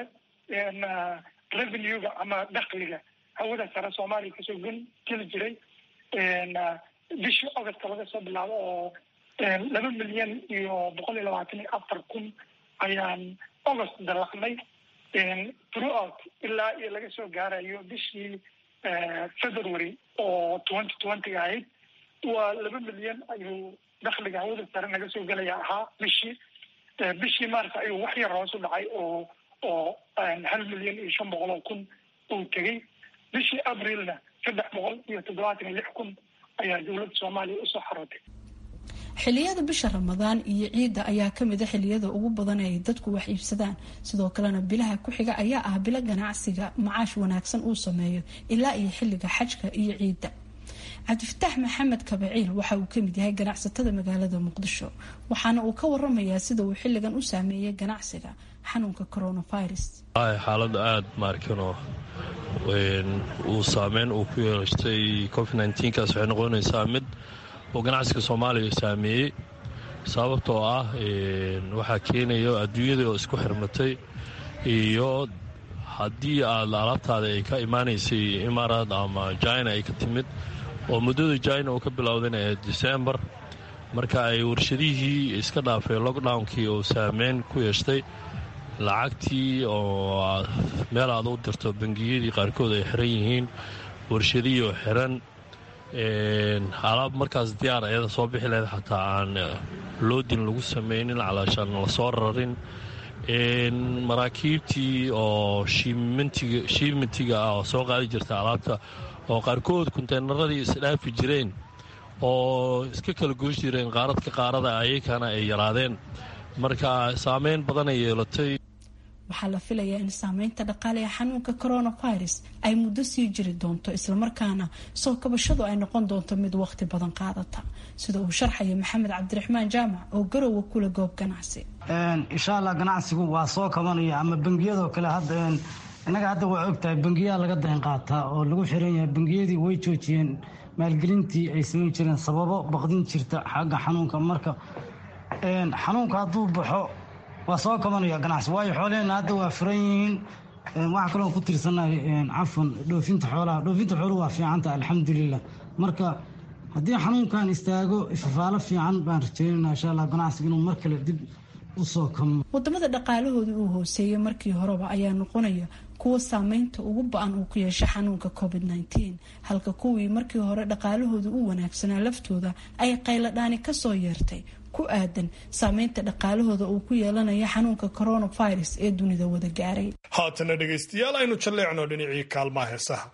revenue-ga ama dakliga hawada sare soomaaliya kasoo gun geli jiray bishii august laga soo bilaabo oo laba milyan iyo boqol iyo labaatan iyo afar kun ayaan august dalacnay throughout ilaa iyo laga soo gaarayo bishii february oo twenty twenty ahayd waa laba milyan ayuu dakliga hawada sare naga soo gelaya ahaa bishii bishii mars ayuu wax yar hoos u dhacay oo oo hal milyan iyo shan boqol oo kun uu tegey bishii abrilna saddex boqol iyo toddobaatan iyo lix kun ayaa dowladda soomaaliya usoo xarootay xiliyada bisha ramadaan iyo ciidda ayaa kamid a xiliyada ugu badan ee ay dadku wax iibsadaan sidoo kalena bilaha ku xiga ayaa ah bilo ganacsiga macaash wanaagsan uu sameeyo ilaa iyo xilliga xajka iyo ciidda cabdifataax maxamed kabaciil waxa uu kamid yahay ganacsatada magaalada muqdisho waxaana uu ka waramayaa sida uu xilligan u saameeyay ganacsiga xanuunka coronavirus xaalada aada maarkano uu saameyn uu ku yeeshtay covid kaas waxay noqonaysaa mid oo ganacsiga soomaaliya saameeyey sababtoo ah waxaa keenayo adduunyadii oo isku xirmatay iyo haddii aad alaabtaada ay ka imaanaysay imaaraad ama jina ay ka timid oo muddada jina uu ka bilowdayna ee decembar marka ay warshadihii iska dhaafay lockdownkii oo saameyn ku yeeshtay lacagtii oo meel aad u dirto bangiyadii qaarkood ay xiran yihiin warshadihii oo xiran alaab markaas diyaar ayada soo bixi lahayd xataa aan loodin lagu samaynin calaashaan lasoo rarin maraakiibtii oo shiimentiga ah oo soo qaadi jirta alaabta oo qaarkood konteynaradii isdhaafi jireen oo iska kala goosh jireen qaaradka qaarada ayakana ay yaraadeen marka saameyn badan ay yeelatay waxaa la filayaa in saameynta dhaqaale ee xanuunka coronavirus ay muddo sii jiri doonto islamarkaana soo kabashadu ay noqon doonto mid waqti badan qaadata sida uu sharxaya maxamed cabdiraxmaan jaamac oo garowa kula goob ganacsi insha allah ganacsigu waa soo kabanaya ama bangiyadoo kale hadda innaga hadda waa ogtahay bangiyaa laga dayn qaataa oo lagu xiran yahay bangiyadii way joojiyeen maalgelintii ay samayn jireen sababo baqdin jirta xagga xanuunka marka xanuunka hadduu baxo waa soo kabanaya ganacsi waayo xoolaheenna hadda waa furan yihiin waxaa kaloo ku tirsanahay cafan dhoofinta xoolaha dhoofinta xooluhu waa fiicanta alxamdulilah marka haddii xanuunkan istaago ifafaalo fiican baan rajeynana insha allah ganacsiga inuu mar kale dib usoo kamo wadamada dhaqaalahooda uu hooseeyay markii horeba ayaa noqonaya kuwa saameynta ugu ba-an uu ku yeesha xanuunka covid nteen halka kuwii markii hore dhaqaalahooda u wanaagsanaa laftooda ay qayladhaani kasoo yeertay ku aadan saameynta dhaqaalahooda uu ku yeelanaya xanuunka coronavirus ee dunida wada gaaray haatana dhegaystayaal aynu jalleecno dhinacii kaalmaha heesaha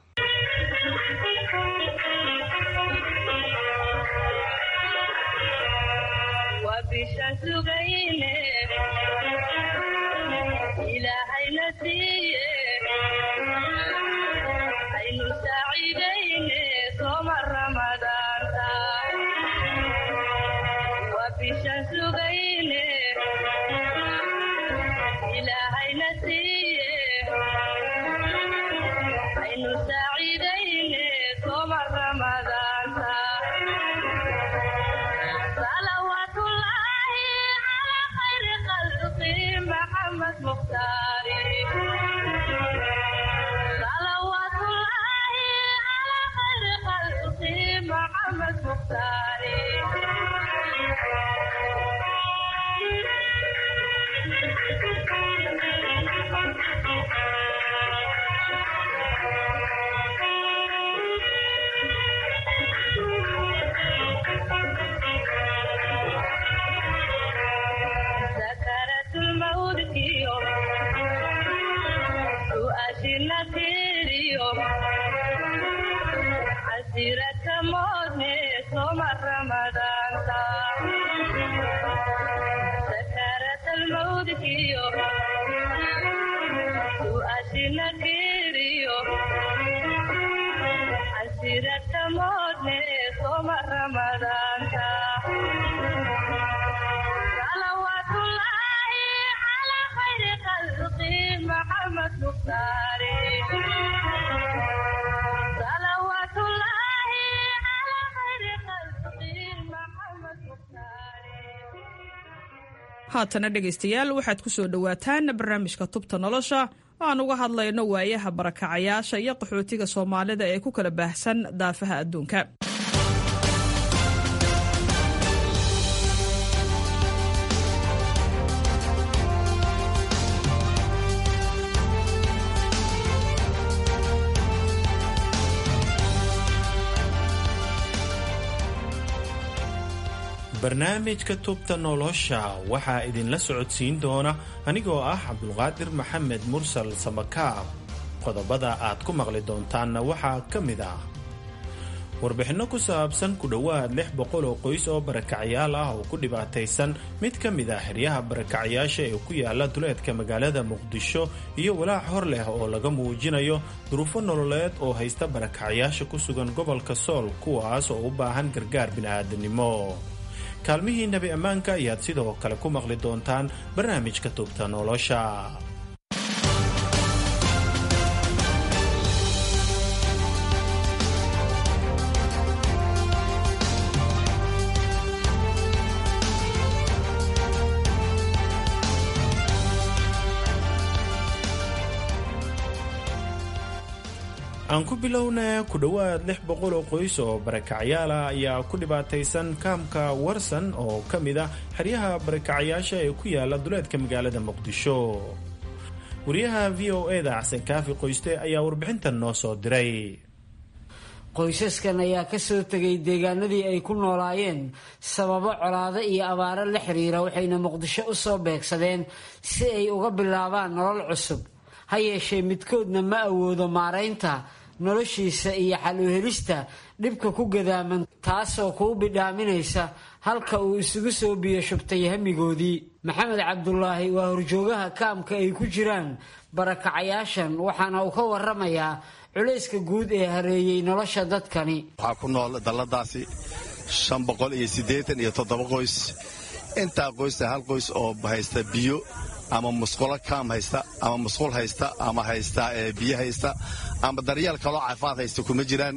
haatana dhegaystayaal waxaad ku soo dhowaataan barnaamijka tubta nolosha oo aan uga hadlayno waayaha barakacayaasha iyo qaxootiga soomaalida ee ku kala baahsan daafaha adduunka barnaamijka tubta nolosha waxaa idinla socodsiin doona anigoo ah cabdulqaadir maxamed mursal samakaab qodobada aad ku maqli doontaanna waxaa ka mid ah warbixinno ku saabsan ku dhowaad lix boqol oo qoys oo barakacyaal ah oo ku dhibaataysan mid ka mid ah xeryaha barakacyaasha ee ku yaala duleedka magaalada muqdisho iyo walaac hor leh oo laga muujinayo duruufo nololeed oo haysta barakacyaasha ku sugan gobolka sool kuwaas oo u baahan gargaar bini'aadanimo kaalmihii nebi ammaanka ayaad sidoo kale ku maqli doontaan barnaamijka tubta nolosha aan ku bilowna ku dhowaad lix boqol oo qoys oo barakacyaal ah ayaa ku dhibaataysan kaamka warsan oo ka mid ah xeryaha barakacyaasha ee ku yaala duleedka magaalada muqdisho wariyaha v o e da xasan kaafi qoyste ayaa warbixintan noo soo diray qoysaskan ayaa kasoo tegay deegaanadii ay ku noolaayeen sababo colaado iyo abaaro la xiriira waxayna muqdisho u soo beegsadeen si ay uga bilaabaan nolol cusub ha yeeshee midkoodna ma awoodo maaraynta noloshiisa iyo xal u helista dhibka ku gadaaman taasoo kuu bidhaaminaysa halka uu isugu soo biyo shubtay hamigoodii maxamed cabdulaahi waa horjoogaha kaamka ay ku jiraan barakacayaashan waxaana uu ka waramayaa culayska guud ee hareeyey nolosha dadkani waxaa ku nool dalladaasi shan boqol iyo siddeetan iyo toddoba qoys intaa qoysta hal qoys oo haysta biyo ama musqulo kaam haysta ama musqul haysta ama haysta biyo haysta ama daryeel kaloo caafimaad haysta kuma jiraan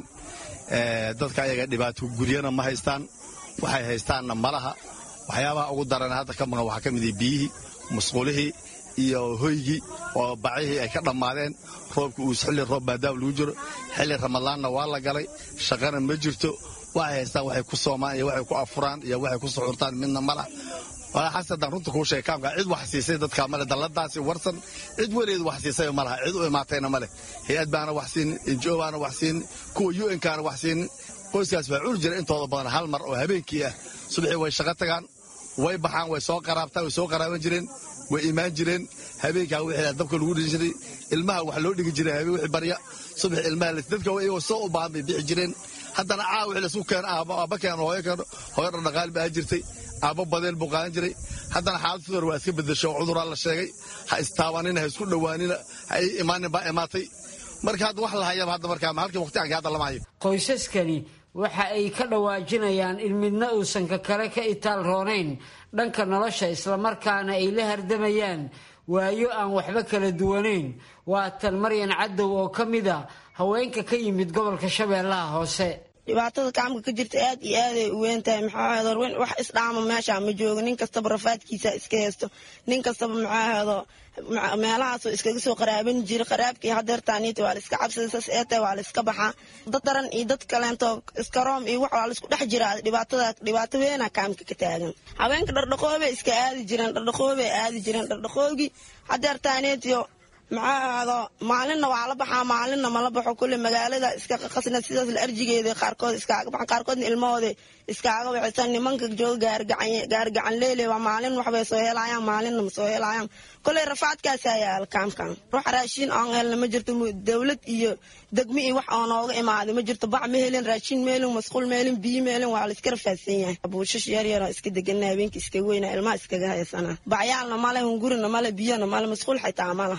dadka ayaga dhibaato guryana ma haystaan waxay haystaanna malaha waxyaabaha ugu daran hadda ka maqan waxaa ka mid biyihii musqulihii iyo hoygii oo bacihii ay ka dhammaadeen roobka uus xilli roob maadaama lagu jiro xilli ramadaanna waa la galay shaqana ma jirto waxay haystaan waxay ku soomaan iyo waxay ku afuraan iyo waxay ku suxurtaan midna malah xasadaan runta kuu sheegay kaamka cid wax siisay dadka male dalladaasi warsan cid weligeed wax siisay ma laha cid u imaatayna male hay-ad baana wax siinin injo baana wax siinin kuwa u n kaana wax siinin qoyskaas waa culi jira intooda badan hal mar oo habeenkii ah subaxii way shaqo tagaan way baxaan way soo qaraabtaan way soo qaraaban jireen way imaan jireen habeenkaa wixii dabka lagu dhigi jiray ilmaha wax loo dhigi jiray habeen wixii barya subax ilmaha dadka iyagoo soo u baahan bay bixi jireen haddana caa wixii laisku keeno aabba keeno hooyo keeno hooyo dhaqdhaqaali baa jirtay aabbo badeel buu qaadan jiray haddana xaalad fudor waa iska bedesho cuduraa la sheegay ha istaabanina ha isku dhowaanina ha ii imaanin baa imaatay marka hadda wax la hayaba hadda markaa halkii waqtiganka hadda lama hayo qoysaskani waxa ay ka dhawaajinayaan in midna uusan ka kale ka itaal roonayn dhanka nolosha islamarkaana ay la hardamayaan waayo aan waxba kala duwanayn waa tan maryan cadow oo ka mid a haweenka ka yimid gobolka shabeellaha hoose dhibaatada kaamka ka jirta aad iyo aaday u weyn tahay maxaa horweyn wax isdhaama meesha ma joogo nin kastaba rafaadkiisa iska haysto nin kastaba maxaa hado meelahaasoo iskaga soo qaraaban jira qaraabkii hadeertaaniita waa la iska cabsada saas ee tahay waa la iska baxaa dad daran iyo dad kaleento iska room iyo wax waa la isku dhex jiraa dhibaatada dhibaato weena kaamka ka taagan haweenka dhardhaqoobay iska aadi jireen dhardhaqoobay aadi jireen dhardhaqoogii hadeertaaniitiyo maxaa ahdo maalinna waa la baxaa maalinna mala baxo kulle magaalada iska qaqasna sidaas la arjigeeda qaarkood iskaaga baxan qaarkoodna ilmahooda iskaaga waxaysan nimanka jooga gaargacan leele waa maalin waxbay soo helayaan maalinna ma soo helayaan kolley rafaadkaasa yaala kaamkan ruux raashiin oon helna ma jirto dowlad iyo degmi iyo wax oo nooga imaaday ma jirto bac ma helin raashiin ma helin masquul ma helin biyo ma helin waa la iska rafaadsan yahay buushash yar yaroo iska degana habeenkii iskaga weyna ilmaha iskaga haysana bacyaalna male hungurina male biyona male masquul xitaa ma laha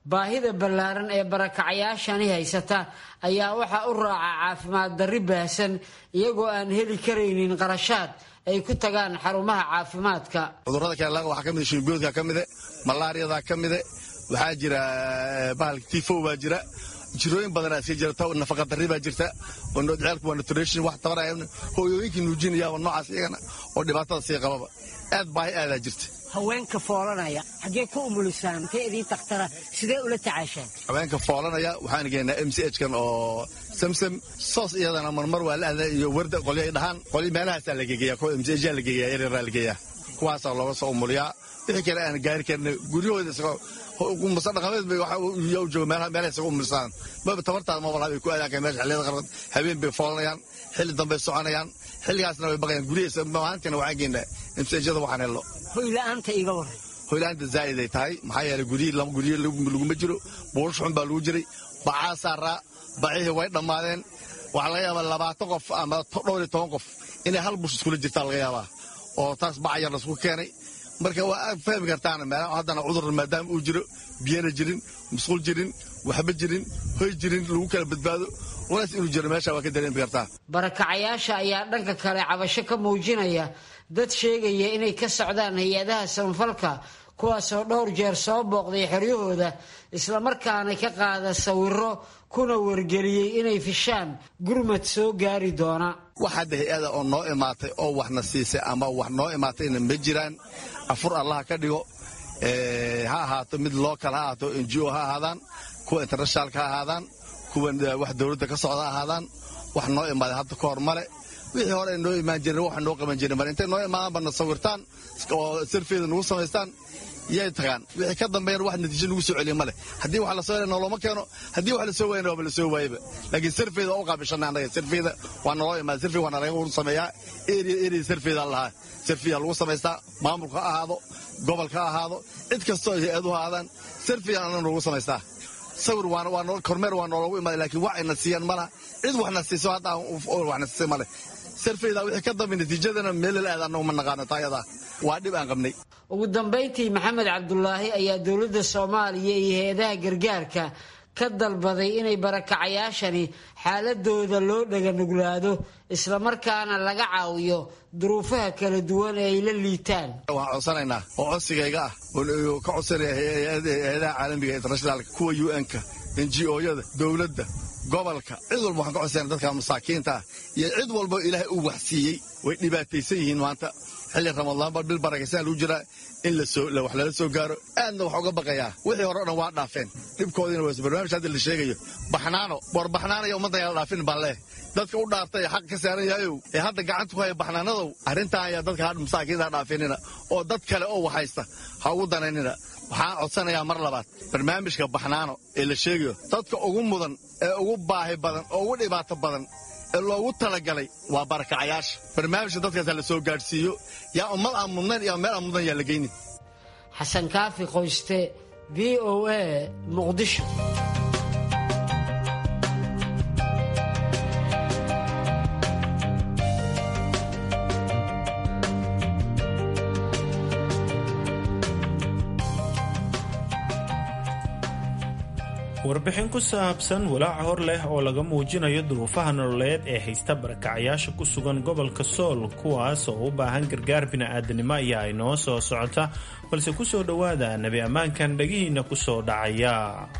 baahida ballaaran ee barakacayaashani haysata ayaa waxaa u raaca caafimaad darri baahsan iyagoo aan heli karaynin qarashaad ay ku tagaan xarumaha caafimaadka cudurrada kale waxaa ka mid shimbiyoodka ka mide malaariyada ka mide waxaa jira bahalka tifo baa jira jirooyin badanaa iska jirta nafaqa darri baa jirta ceelku waa nutrition wax tabar hooyooyinkii nuujinaya oo noocaas iyagana oo dhibaatada sii qababa aad baahi aadaa jirta haweenka foolanaya xaggee ku umulisaan intee idiin takhtara sidee ula tacaashaan haweenka foolanaya waxaan geynaa m c h kan oo samsam soos iyadana marmar waa la aadaa iyo warda qolyo ay dhahaan qolyo meelahaasaa la gegeeya kuwa m c h la gegeeya yaryarraa la geeyaa kuwaasaa looga soo umuliyaa wixii kale aan gaari karna guryahooda isagoo muse dhaqameed bay waxa u jooga meelaha meelaha isaga umulisaan maba tabartaada ma walaha bay ku aadaan meesha xilliyada qarqad habeen bay foolanayaan xilli dambay soconayaan xilligaasna way baqayaan guryahiisa maalintina waxaan geynaa imsajada waxaan helno hoyla'aanta iga waran hoyla'aanta zaa'id ay tahay maxaa yeelay guryihii lama guryihi laguma jiro buurush xun baa lagu jiray bacaa saaraa bacihii way dhammaadeen waxaa laga yaabaa labaatan qof ama dhowr iyo toban qof inay hal bush iskula jirtaa laga yaabaa oo taas baca yar laisku keenay marka waa aad fahmi kartaan haddana cudur maadaama uu jiro biyana jirin musqul jirin waxba jirin hoy jirin lagu kala badbaado culays inuu jiro meesha waa ka dareemi kartaa barakacayaasha ayaa dhanka kale cabasho ka muujinaya dad sheegaya inay ka socdaan hay-adaha samafalka kuwaasoo dhowr jeer soo booqday xoryahooda islamarkaana ka qaada sawiro kuna wargeliyey inay fishaan gurmad soo gaari doona wax hadda hay-ada oo noo imaatay oo waxna siisay ama wax noo imaatayna ma jiraan afur allaha ka dhigo ha ahaato mid local ha ahaato n g o ha ahaadaan kuwa internationalka ha ahaadaan kuwa wax dowladda ka socda ha ahaadaan wax noo imaaday hadda ka hor male wixii hore ay noo imaan jireen waxa noo qaban jiren male intay noo imaadaanba na sawirtaan oo sarfeeda nagu samaystaan yay tagaan wixii ka dambeeyana wax natiijo nagu soo celiya male haddii wax lasoo hela nooloma keeno haddii wax lasoo waayana waaba lasoo waayaba laakiin sarfeeda waa u qaabishanay annaga sarfeeda waa naloo imaada sarfeeda waa nalaga sameeyaa area area sarfeeda lahaa sarfiya lagu samaystaa maamulka ha ahaado gobolka ha ahaado cid kastoo hay-aduhu aadaan sarfiya anna nagu samaystaa sawir waa kormeer waa noologu imaada laakiin wax ayna siiyaan malaha cid waxna siiso hadda waxna siisay male sarfeeda wixii ka dambe natiijadana meelal aad annagu ma naqaano taayadaa waa dhib aan qabnay ugu dambayntii maxamed cabdulaahi ayaa dowladda soomaaliya iyo hay-adaha gargaarka ka dalbaday inay barakacayaashani xaaladooda loo dhaganuglaado islamarkaana laga caawiyo duruufaha kala duwan ee ay la liitaan waxaan codsanaynaa oo codsigayga ah oo ka codsanaya hay-adaha caalamiga internationaalka kuwa u n-ka n g o-yada dowladda gobolka cid walba waxaan ka codsana dadka masaakiinta ah iyo cid walba ilaahay uu waxsiiyey way dhibaataysan yihiin maanta xilli ramadaanba bil barakaysan lagu jiraa in wax lala soo gaaro aadna wax uga baqayaa wixii hore o dhan waa dhaafeen dhibkoodiina waa barnaamij hadda la sheegayo baxnaano war baxnaanaya ummaddan yala dhaafin baan leeh dadka u dhaartay ee xaq ka saaran yahayow ee hadda gacanta ku haya baxnaanadow arrintan ayaa dadka hadh masaakiinta dhaafinina oo dad kale oo waxaysta ha ugu danaynina waxaan codsanayaa mar labaad barnaamijka baxnaano ee la sheegayo dadka ugu mudan ee ugu baahi badan oo ugu dhibaato badan ee loogu talagalay waa barakacayaasha barnaamijka dadkaas la soo gaadhsiiyo yaa ummad aan mudnayn iyo meel aan mudnayn yaa la geynin xasan kaafi qoyste v o a muqdisho warbixin ku saabsan walaaca hor leh oo laga muujinayo duruufaha nololeed ee haysta barakacayaasha ku sugan gobolka sool kuwaas oo u baahan gargaar bini'aadanimo ayaa inoo soo socota balse ku soo dhowaada nebi ammaankan dhegihiinna ku soo dhacaya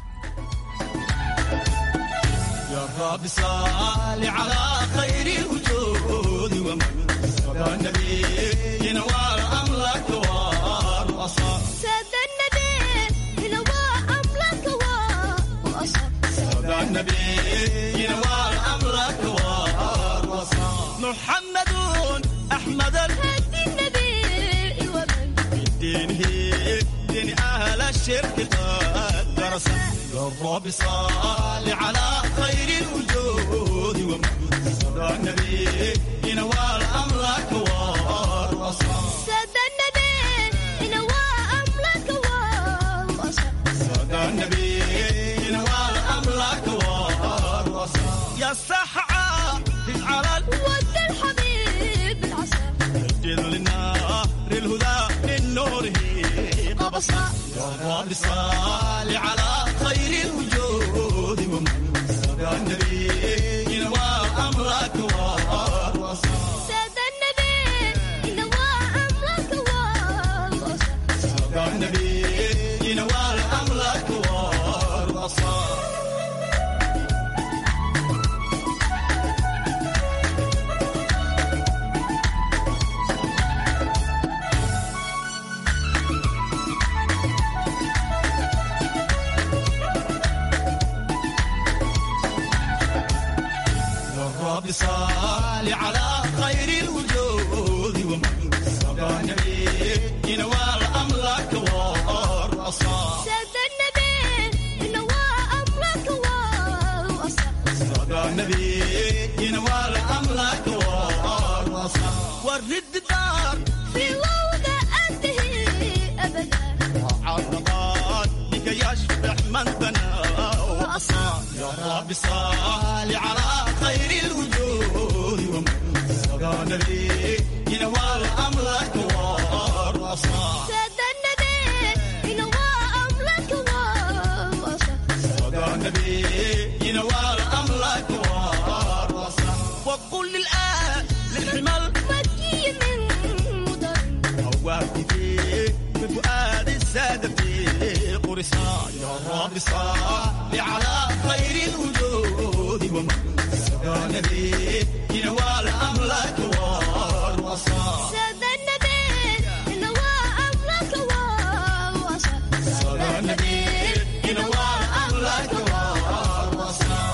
محمد أحمد الهدي النبي ومن دينه دين أهل الشرك قد درس الرب صال على خير الوجود ومن صدى النبي ينوال أمرك والرصا سادة النبي ينوال أمرك والرصا صدى النبي ينوال أمرك والرصا يا السحعة على ود الحبيب العسى الجد للنار الهدى من نوره قبصا يا رب صل على خير الوجود ومن سبع النبي وأمرك والوصال سادة النبي نوى أمرك والوصال سبع النبي وأمرك والوصال يا رب صل على خير الوجود ومن سبع النبي نوال أمرك والرصاص سادة النبي نوى أمرك والوصال سبع النبي نوال أمرك والرصاص ورد دار في وضع أنتهي أبدا عرضات بك يشبح من بنى وأصاب يا رب صل على خير الوجود ومن سبع النبي ينوال أمرك والرصاص سادة النبي نوى أمرك والوصال سبع النبي ينوال أمرك والرصاص وقل للآن للحمل مكي من مدر هواك في بفؤاد السادة في قرصان يا رب صل على خير الوجود ومن سبع النبي ينوال أمرك والوصال سادة النبي نوى أمرك والوصال سبع النبي ينوال أمرك والوصال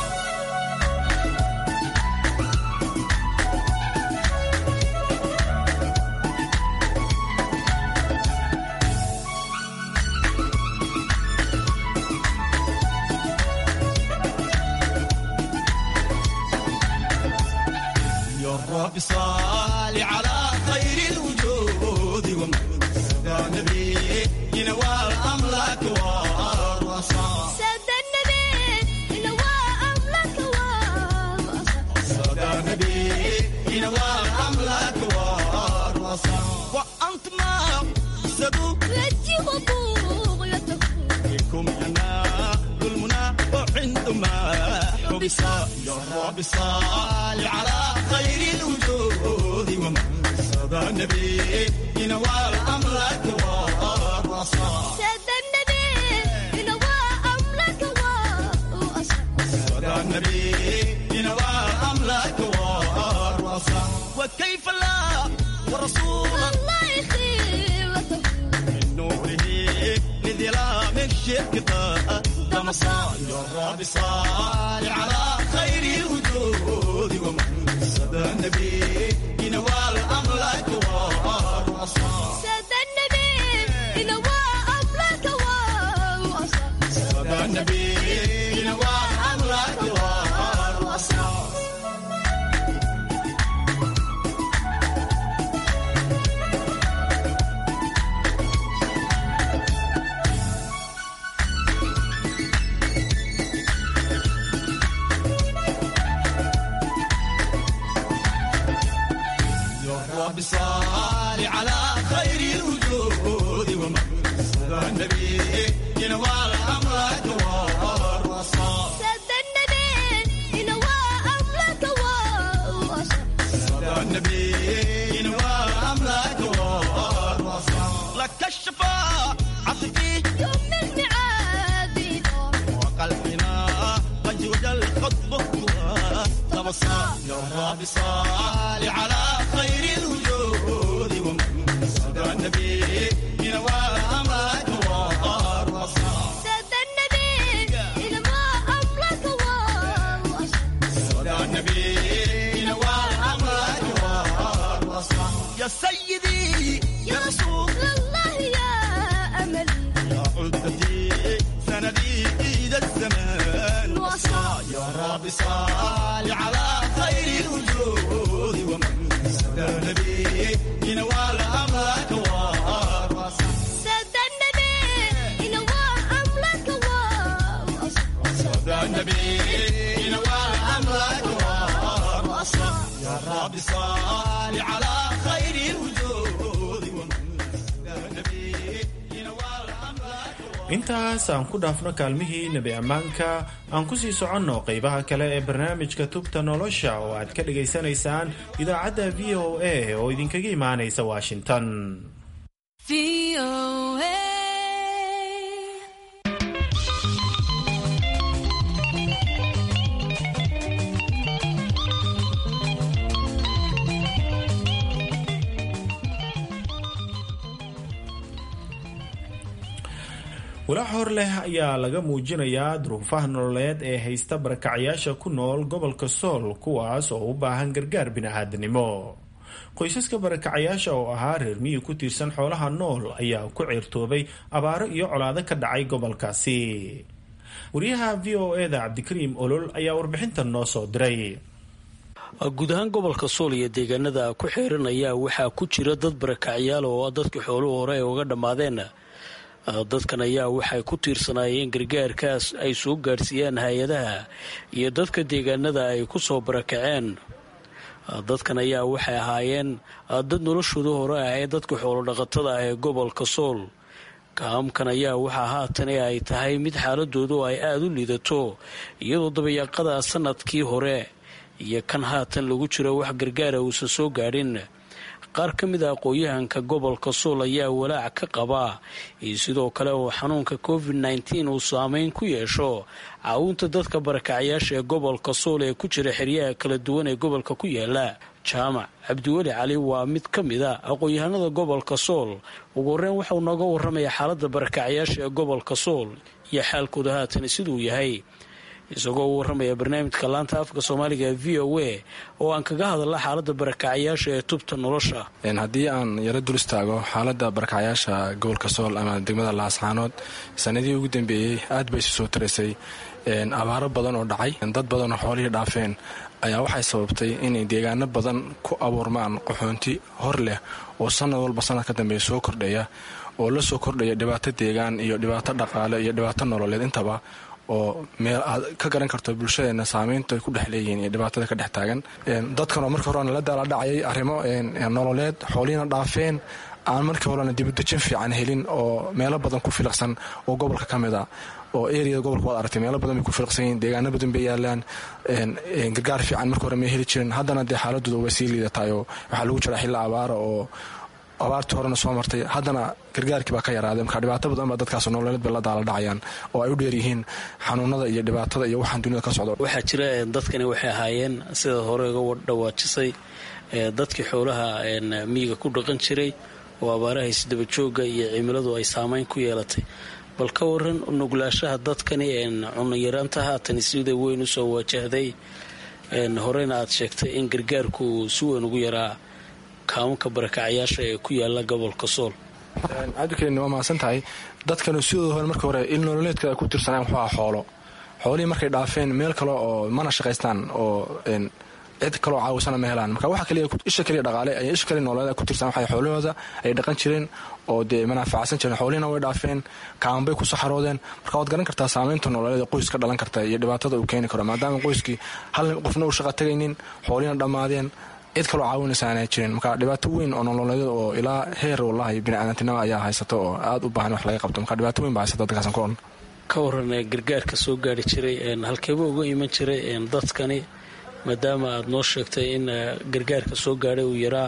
يا رب صل على خير الوجود ومن سبع النبي ينوال أمرك والرصاص سادة النبي نوى أمرك والوصال سبع النبي ينوال أمرك والرصاص وأنت ما سدوا رجي وبوغيته بكم ينال المنى وعندما حبس يا رب صل على خير الوجود ومن سبع النبي ينوال أمرك والرصاص سادة النبي نوى أمرك والوصال سبع النبي ينوال أمرك والرصاص وكيف لا ورسول الله خيرته من نوره لظلام الشرك قدم صال يا رب صال على خير الوجود ومن سبع النبي ينوال أمرك والرصاص سادة النبي نوى أمرك والوصال سبع النبي ينوال أمرك والرصاص يا رب صل على خير الوجود ومن سبع النبي ينوال أمرك والرصاص سادة النبي نوى أمرك والوصال سبع النبي ينوال أمرك والرصاص لك الشفاعة عطفي يوم الميعاد وقلبنا قد وجل خطبك وتبصر يا رب صل على خير الوجود ومن سبع النبي ينوال أمرك والرصاص سادة النبي نوى أمرك والوصال سبع النبي ينوال أمرك والرصاص يا سيدي يا رسول الله يا أملي يا عدتي سندي إيد الزمان وصال يا رب صل على خير الوجود ومن سدى النبي ينوال أمرك والرصاص سادة النبي نوى أمرك والوصال سدى النبي ينوال أمرك والرصاص يا رب صل على خير الوجود ومن سدى النبي ينوال أمرك intaas aan ku dhaafno kaalmihii nebi ammaanka aan ku sii soconno qaybaha kale ee barnaamijka tubta nolosha oo aad ka dhagaysanaysaan idaacadda v o a oo idinkaga imaanaysa washington walaac hor leh ayaa laga muujinayaa duruufaha nololeed ee haysta barakacyaasha ku nool gobolka sool kuwaas oo u baahan gargaar bini-aadnimo qoysaska barakacayaasha oo ahaa reer miyi ku tiirsan xoolaha nool ayaa ku ceertoobay abaaro iyo colaado ka dhacay gobolkaasi wariyaha v o eda cabdikariim olol ayaa warbixintan noo soo diray guud ahaan gobolka sool iyo deegaanada ku xeeran ayaa waxaa ku jira dad barakacyaal oo dadkii xooluhu hore ay uga dhammaadeen dadkan ayaa waxay ku tiirsanaayeen gargaarkaas ay soo gaadhsiiyaan hay-adaha iyo dadka deegaanada ay ku soo barakaceen dadkan ayaa waxay ahaayeen dad noloshooda hore ah ee dadka xoolodhaqatada ah ee gobolka sool kaamkan ayaa waxaa haatane ay tahay mid xaaladoodu ay aada u liidato iyadoo dabayaaqada sanadkii hore iyo kan haatan lagu jiro wax gargaara uusan soo gaadhin qaar ka mid a aqooyahanka gobolka sool ayaa walaac ka qabaa iyo sidoo kale uu xanuunka covid nneteen uu saameyn ku yeesho caawinta dadka barakacyaasha ee gobolka sool ee ku jira xeryaha kala duwan ee gobolka ku yaala jaamac cabdiweli cali waa mid ka mid a aqoon-yahanada gobolka sool ugu horreyn waxauu nooga warramayaa xaaladda barakacyaasha ee gobolka sool iyo xaalkooda haatan siduu yahay isagoo u warramaya barnaamijka laanta afka soomaaliga ee v o a oo aan kaga hadalla xaaladda barakacyaasha ee tubta nolosha haddii aan yaro dul istaago xaaladda barakacyaasha gobolka sool ama degmada laascaanood sanadihii ugu dambeeyey aad bay isu soo taraysay abaaro badan oo dhacay dad badan oo xoolihii dhaafeen ayaa waxay sababtay inay deegaano badan ku abuurmaan qaxoonti hor leh oo sanad walba sanad ka dambeeya soo kordhaya oo la soo kordhaya dhibaato deegaan iyo dhibaato dhaqaale iyo dhibaato nololeed intaba oo meel aad ka garan karto bulshadeena saameynta ay ku dhex leeyihiin iyo dhibaatada ka dhex taagan dadkan oo markii horena la daala dhacayay arrimo nololeed xoolihiina dhaafeen aan markii horena dibudejin fiican helin oo meelo badan ku filaqsan oo gobolka ka mid a oo eriyada gobolka waad aragtay meelo badan bay ku filaqsan yihiin deegaano badan bay yaalaan gargaar fiican markii hore may heli jirin haddana dee xaaladooda way sii liidatahay oo waxaa lagu jiraa xilli abaara oo abaartii horena soo martay haddana gargaarkii baa ka yaraaday marka dhibaato badan baa dadkaas nololeed bay la daala dhacayaan oo ay u dheer yihiin xanuunada iyo dhibaatada iyo waxaan dunida ka socdo waxaa jira dadkani waxay ahaayeen sida hore uga dhawaajisay dadkii xoolaha miyiga ku dhaqan jiray oo abaaraha isdabajooga iyo cimiladu ay saameyn ku yeelatay bal ka waran nuglaashaha dadkani cunayaraanta haatan sida weyn usoo wajahday horeyna aad sheegtay in gargaarku si weyn ugu yaraa kaamunka barakacyaasha ee ku yaala gobolka sool cabdikariin waa mahadsan tahay dadkanu sidooda hore markii hore il nololeedka ay ku tirsanaan wuxuu aha xoolo xoolihii markay dhaafeen meel kale oo mana shaqaystaan oo cid kaloo caawisana ma helaan marka waxa kaliya isha kaliya dhaqaale ay isha kaliya nololeed ay ku tirsan waxay xoolahooda ay dhaqan jireen oo dee manaaficadsan jireen xoolihina way dhaafeen kaaman bay ku saxaroodeen marka waad garan kartaa saamaynta nololeed ee qoys ka dhalan karta iyo dhibaatada uu keeni karo maadaama qoyskii hal qofna uu shaqa tagaynin xoolihina dhammaadeen cid kaloo caawinaysa aanay jirin marka dhibaato weyn oo nololeed oo ilaa heer wallahi biniaadantinimo ayaa haysata oo aad u baahan wax laga qabto marka dhibaato weyn baa haysata dadkaasan ku odhan ka waran gargaarka soo gaari jiray halkeeba uga iman jiray dadkani maadaama aad noo sheegtay in gargaarka soo gaadhay uu yaraa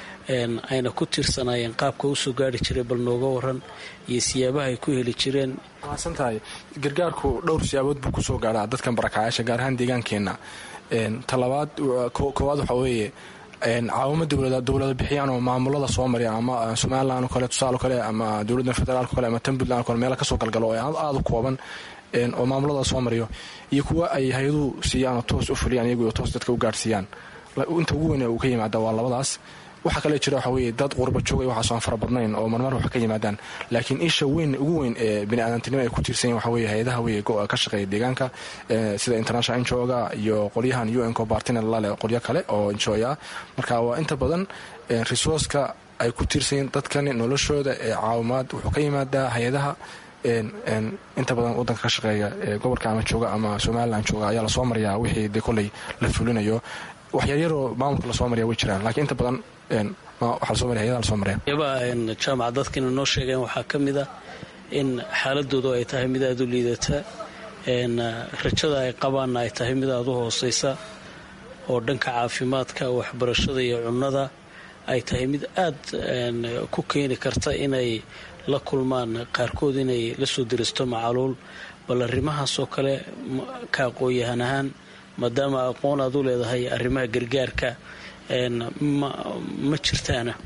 ayna ku tirsanaayeen qaabka u soo gaari jiray bal nooga waran iyo siyaabaha ay ku heli jireen maasan tahay gargaarku dhowr siyaabood buu kusoo gaadhaa dadkan barakacyaasha gaar ahaan deegaankeenna talabaad koowaad waxaa weeye caawimo dowlada bixiyaan oo maamulada soo marya ama somalilan o kale tusaale kale ama dowladda federaalk kale ama tan puntland o kale meela kasoo galgalo oo aada u kooban oo maamulada soo mariyo iyo kuwa ay hay-aduhu siiyaan oo toos u fuliyaan iyagu toos dadka u gaadhsiiyaan inta ugu weyn uu ka yimaada waa labadaas waxaa kale jira waxa weye dad qurba joogay waxaasoo aan fara badnayn oo marmar wax ka yimaadaan laakiin isha weyn ugu weyn ee biniaadantinimo ay ku tiirsan yihin waxa weye hay-adaha weye ka shaqeeya deegaanka sida international injoga iyo qolyahan u n co bartina lale qolyo kale oo injoya marka waa inta badan resourceka ay ku tiirsan yihin dadkani noloshooda ee caawimaad wuxuu ka yimaadaa hay-adaha inta badan wadanka ka shaqeeya ee gobolka ama jooga ama somalilan jooga ayaa lasoo maryaa wixii dee koley la fulinayo waxyaryaroo maamulka lasoo marya way jiraan lakiin inta badan waxaa lasoo marya hayadaha lasoo marya yaabaa jaamaca dadkina noo sheegeen waxaa ka mid a in xaaladoodu ay tahay mid aada u liidata rajada ay qabaanna ay tahay mid aada u hooseysa oo dhanka caafimaadka waxbarashada iyo cunnada ay tahay mid aada ku keeni karta inay la kulmaan qaarkood inay la soo diristo macaluul bal arrimahaasoo kale ka aqoon-yahan ahaan maadaama aqoon aad u leedahay arrimaha gargaarka ma jirtaana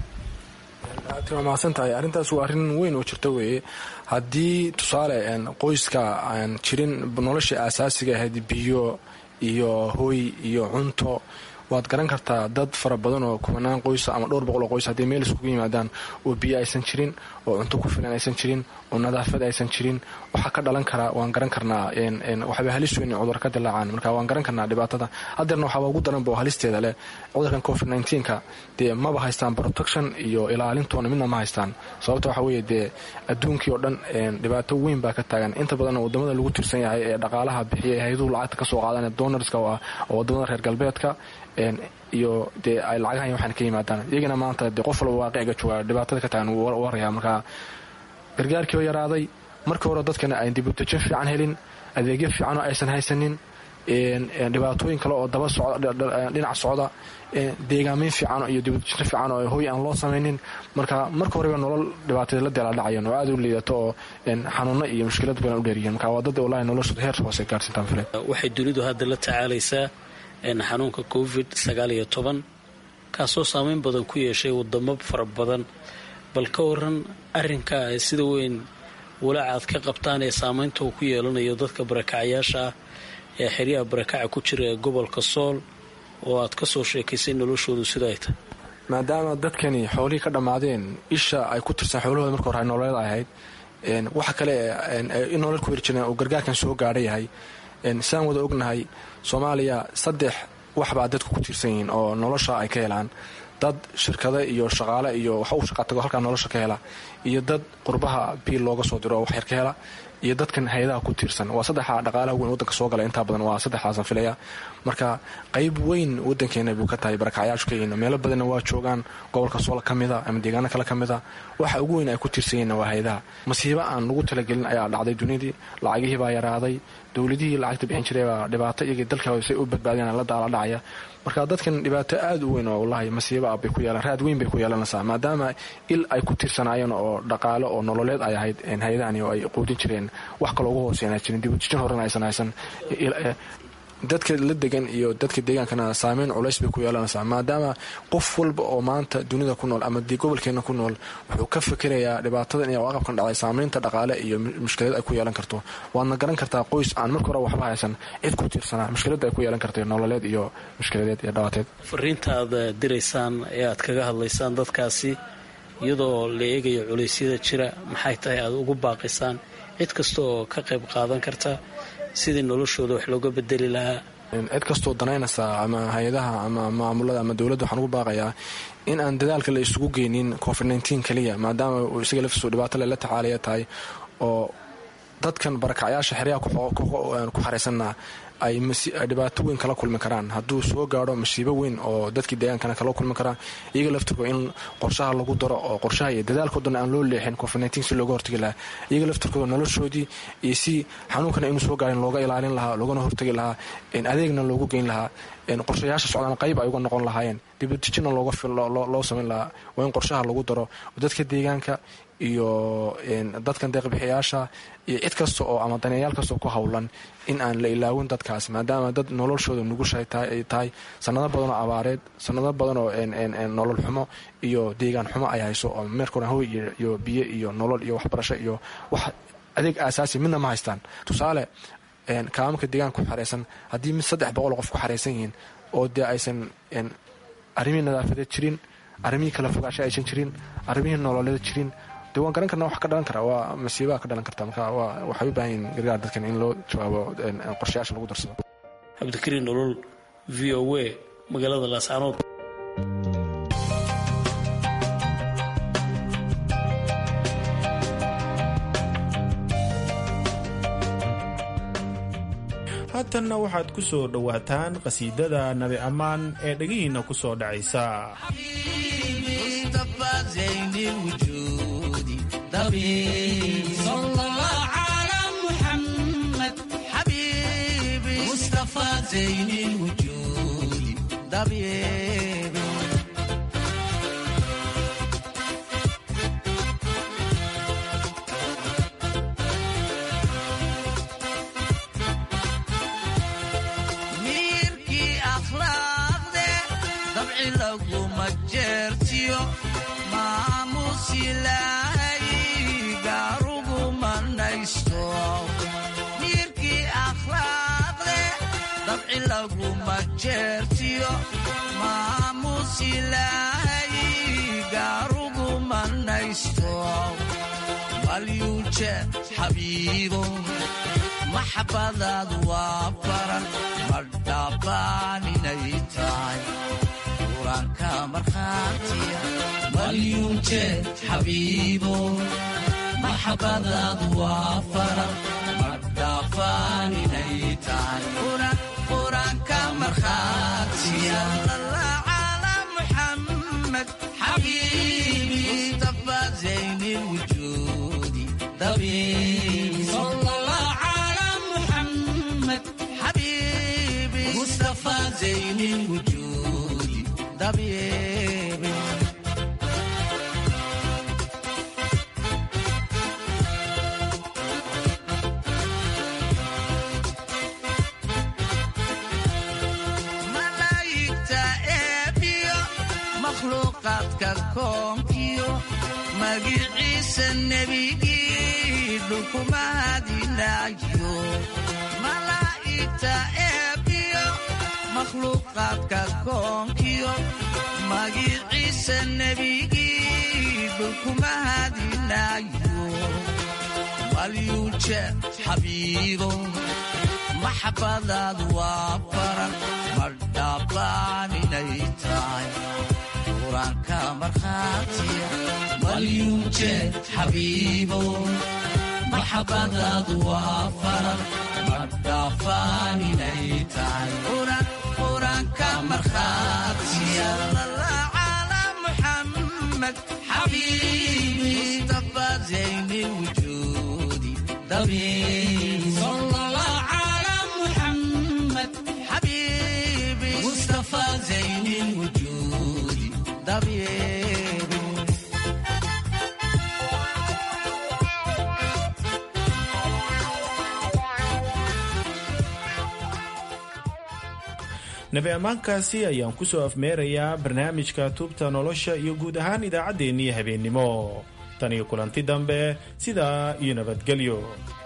waa mahadsan tahay arrintaas waa arrin weyn oo jirta weeye haddii tusaale qoyska aan jirin noloshii aasaasiga ahayd biyo iyo hooy iyo cunto waad garan kartaa dad fara badan oo kubanaan qoysa ama dhowr boqol oo qoys haddii meel iskugu yimaadaan oo biyo aysan jirin oo cunto ku filan aysan jirin oo nadaafad aysan jirin waxaa ka dhalan karaa waan garan karnaa waxba halis weyn cudur ka dilaacaan marka waan garan karnaa dhibaatada hadeerna waxaaba ugu daranba oo halisteeda leh cudurkan covid nka dee maba haystaan protection iyo ilaalintoona midna ma haystaan sababta waxa weeye dee adduunkii oo dhan dhibaato weyn baa ka taagan inta badan wadamada lagu tirsan yahay ee dhaqaalaha bixiya ee hayduhu lacagta kasoo qaadan donorska oo ah oo wadamada reer galbeedka iyo dee ay lacagahan waxaan ka yimaadaan iyagana maanta dee qof walba waaqiciga jooga dhibaatada ka taagan wuu waraya marka gargaarkii oo yaraaday markii hore dadkana ayn dibudejin fiican helin adeegyo fiicanoo aysan haysanin dhibaatooyin kale oo daba dhinac socda deegaameyn fiican iyo dibudejin fiican oo hooy aan loo samaynin marka marka horeba nolol dhibaatada la deeladhacayan oo aada u liidato oo xanuuno iyo mushkilad badan u dheeryihiin marka waa dad walahi noloshooda heer hoose gaarsintaan file waxay dunidu hadda la tacaalaysaa xanuunka covid sagaal iyo toban kaasoo saameyn badan ku yeeshay wadamo fara badan bal ka waran arinka sida weyn walaacaad ka qabtaan ee saameynta uu ku yeelanayo dadka barakacayaasha ah ee xeryaha barakaca ku jira ee gobolka sool oo aad ka soo sheekaysay noloshoodu sida ay tahay maadaama dadkani xoolihii ka dhammaadeen isha ay ku tirsan xoolahooda marka hore nololeed ay ahayd waxa kale in nolol ku heri jireen uu gargaarkan soo gaadha yahay sidaan wada ognahay soomaaliya saddex waxbaa dadku ku tiirsan yihiin oo nolosha ay ka helaan dad shirkado iyo shaqaale iyo wax u shaqatago halkaa nolosha ka hela iyo dad qurbaha biil looga soo diro oo waxyar ka hela iyo dadkan hay-adaha ku tiirsan waa saddexa dhaqaalaha weyn wadanka soo gala intaa badan waa saddexdaasan filaya marka qayb weyn wadankeena buu ka tahay barakacyaashu ka yihiin meelo badanna waa joogaan gobolka soola ka mida ama deegaano kale ka mida waxa ugu weyn ay ku tiirsan yihiin waa hay-adaha masiibo aan lagu talagelin ayaa dhacday dunidii lacagihii baa yaraaday dowladihii lacagta bixin jiray baa dhibaato iyagii dalka say u badbaadeen la daala dhacaya marka dadkan dhibaato aada u weyn oo wallahi masiibo ah bay ku yeelan raad weyn bay ku yeelanaysaa maadaama il ay ku tiirsanaayeen oo dhaqaale oo nololeed ay ahayd hay-adahani oo ay quudin jireen wax kaloo ugu hooseynaa jirin dibujijin horena aysan haysan dadka la degan iyo dadka deegaankana saameyn culays bay ku yeelanaysaa maadaama qof walba oo maanta dunida ku nool ama gobolkeena ku nool wuxuu ka fikirayaa dhibaatadan iyo aqabkan dhacday saameynta dhaqaale iyo mushkilad ay ku yeelan karto waadna garan kartaa qoys aan marka hore waxba haysan cid ku tiirsanaa mushkilada ay ku yeelan karta nololeed iyo mushkiladeed iyo dhawaateed fariinta aad diraysaan ee aad kaga hadlaysaan dadkaasi iyadoo la eegayo culeysyada jira maxay tahay aad ugu baaqisaan cid kasta oo ka qayb qaadan karta sidii noloshooda wax looga bedeli lahaa cid kastoo danaynaysa ama hay-adaha ama maamulada ama dowladda waxaan ugu baaqayaa in aan dadaalka la isugu geynin covid nteen keliya maadaama uu isaga laftiisu dhibaato lela tacaalaya tahay oo dadkan barakacyaasha xeryaha ku xaraysanna ay dhibaato weyn kala kulmi karaan hadduu soo gaadho masiibo weyn oo dadkii deegaankana kala kulmi karaan iyaga laftirkooda in qorshaha lagu daro oo qorshaha iyo dadaalkoodana aan loo leexin covid si looga hortagi lahaa iyaga laftirkooda noloshoodii iyo si xanuunkana inuu soo gaarin looga ilaalin lahaa loogana hortagi lahaa adeegna loogu geyn lahaa qorshayaasha socdaan qayb ay uga noqon lahaayeen dibadejina loo samayn lahaa waa in qorshaha lagu daro dadka deegaanka iyo dadkan deeqbixiyaasha iyo cid kasta oo ama daneeyaal kastoo ku howlan in aan la ilaawin dadkaas maadaama dad noloshooda nugushay ay tahay sanado badan oo abaareed sanado badan oo nolol xumo iyo deegaan xumo ay hayso oo meerkuna hoy iyo biyo iyo nolol iyo waxbarasho iyo wax adeeg aasaasi midna ma haystaan tusaale kaaamka deegaanka ku xaraysan haddii mid saddex boqol qof ku xaraysan yihiin oo dee aysan arrimihii nadaafadeed jirin arrimihii kala fogaasha aysan jirin arrimihii nololeed jirin de waan garan karna wax ka dhalan kara waa masiibaa ka dhalan karta marka waxay u baahan yihin gargaar dadkan in loo jawaabo qorshayaasha lagu darsado cabdikariin nolol v o a magaalada laascaanood haatanna waxaad ku soo dhowaataan qhasiidada nabi ammaan ee dhegihiinna ku soo dhacaysa صلى زين الوجود طبيبي miirkii akhlaaqde dabci laguma jeertiyo maamuus ilaahay gaaruguma naysto miirkii akhlaaqde dabci laguma jeertiyo maamuus ilaahay gaaruguma naysto malyuuje xabiibo maxabadaad waa baran ma dhaabaan inay tahay quraanka markhaatiya malyuunjeed xabiibo maxabadaad waa baran ma dhaafaan inay tahay quraanka markhaatiya ala muxamed xabiibi mustafa zayni lwujuudi dabiibi مصطفى زين الوجود طبيبي ملايكتا إبيو مخلوقاتك كونكيو مجيعيس النبي لكم هذه ناجيو ملايكتا إبيو makhluuqaadka koonkiyo magiciisa nebigii dhulkuma hadinayo malyuuje xabiibo maxabadaad waa baran ma dhaabaan inay tahay quraanka markhaatiya malyuuje xabiibo maxabadaad waa baran ma dhaafaan inay tahay quraanka markhaatiya ala muxamed xabiibi mustafa zayni lwujuudi dabiibi حبيبي مصطفى زين الوجود طبيبي nabi ammaankaasi ayaan ku soo afmeerayaa barnaamijka tuubta nolosha iyo guud ahaan idaacaddeenii habeennimo tan iyo kulanti dambe sidaa iyo nabadgelyo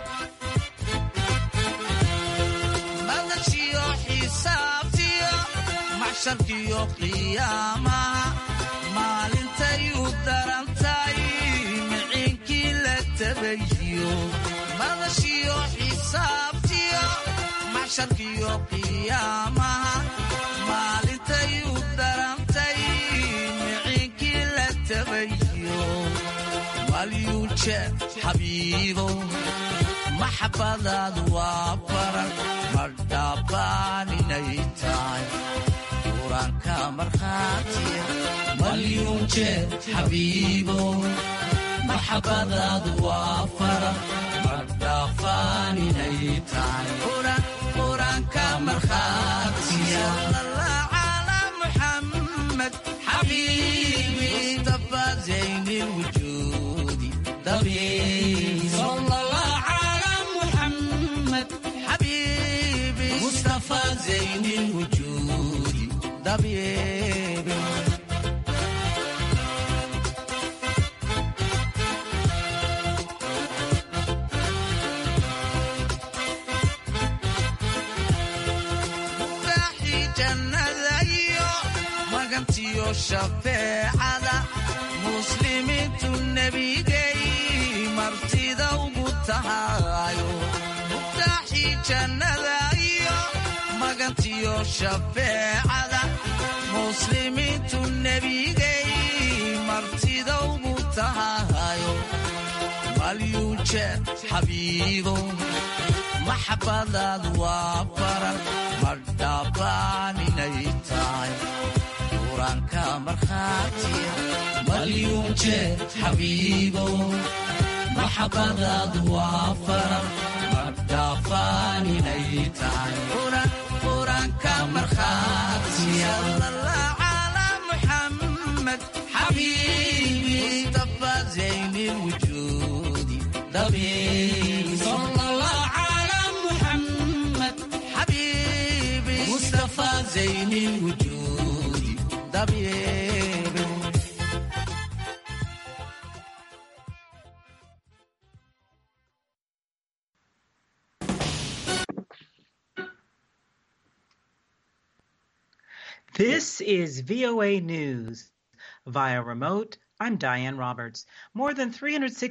madashiyo xisaabtiyo maxsharkiyo qiyaamaha maalintay u darantay miciinkii la tabayiyo madashiyo xisaabtiyo maxsharkiyo qiyaamaha maalintay u darantay miciinkii la tabayiyo malyuuje xabiibo maxabadaad waa baran ma dhaabaan inay tahay quraanka markhaatiya malyuunjeed xabiibo maxabadaad waa baran ma dhaafaan inay tahay quraanka markhaatiya ala muxamed xabiibi mustafa zayni lwujuudi dabiibi حبيبي مصطفى زين الوجود طبيبي مفتاحي جنة magantiyo shafeecada muslimiintu nebigay martida ugu tahayo muftaaxii jannada iyo magantiyo shafeecada muslimiintu nebigay martida ugu tahayo malyuuje xabiibo maxabadaad waa baran madhaabaan inay tahay quraanka markhaatiya malyuuje xabiibo maxabadaad waa baran madhaabaan inay tahay ka markhaatiya على محمد حبيبي مصطفى زين الوجود طبيبي صلى الله على محمد حبيبي مصطفى زين الوجود طبيبي This is VOA News. Via remote, I'm Diane Roberts. More than 360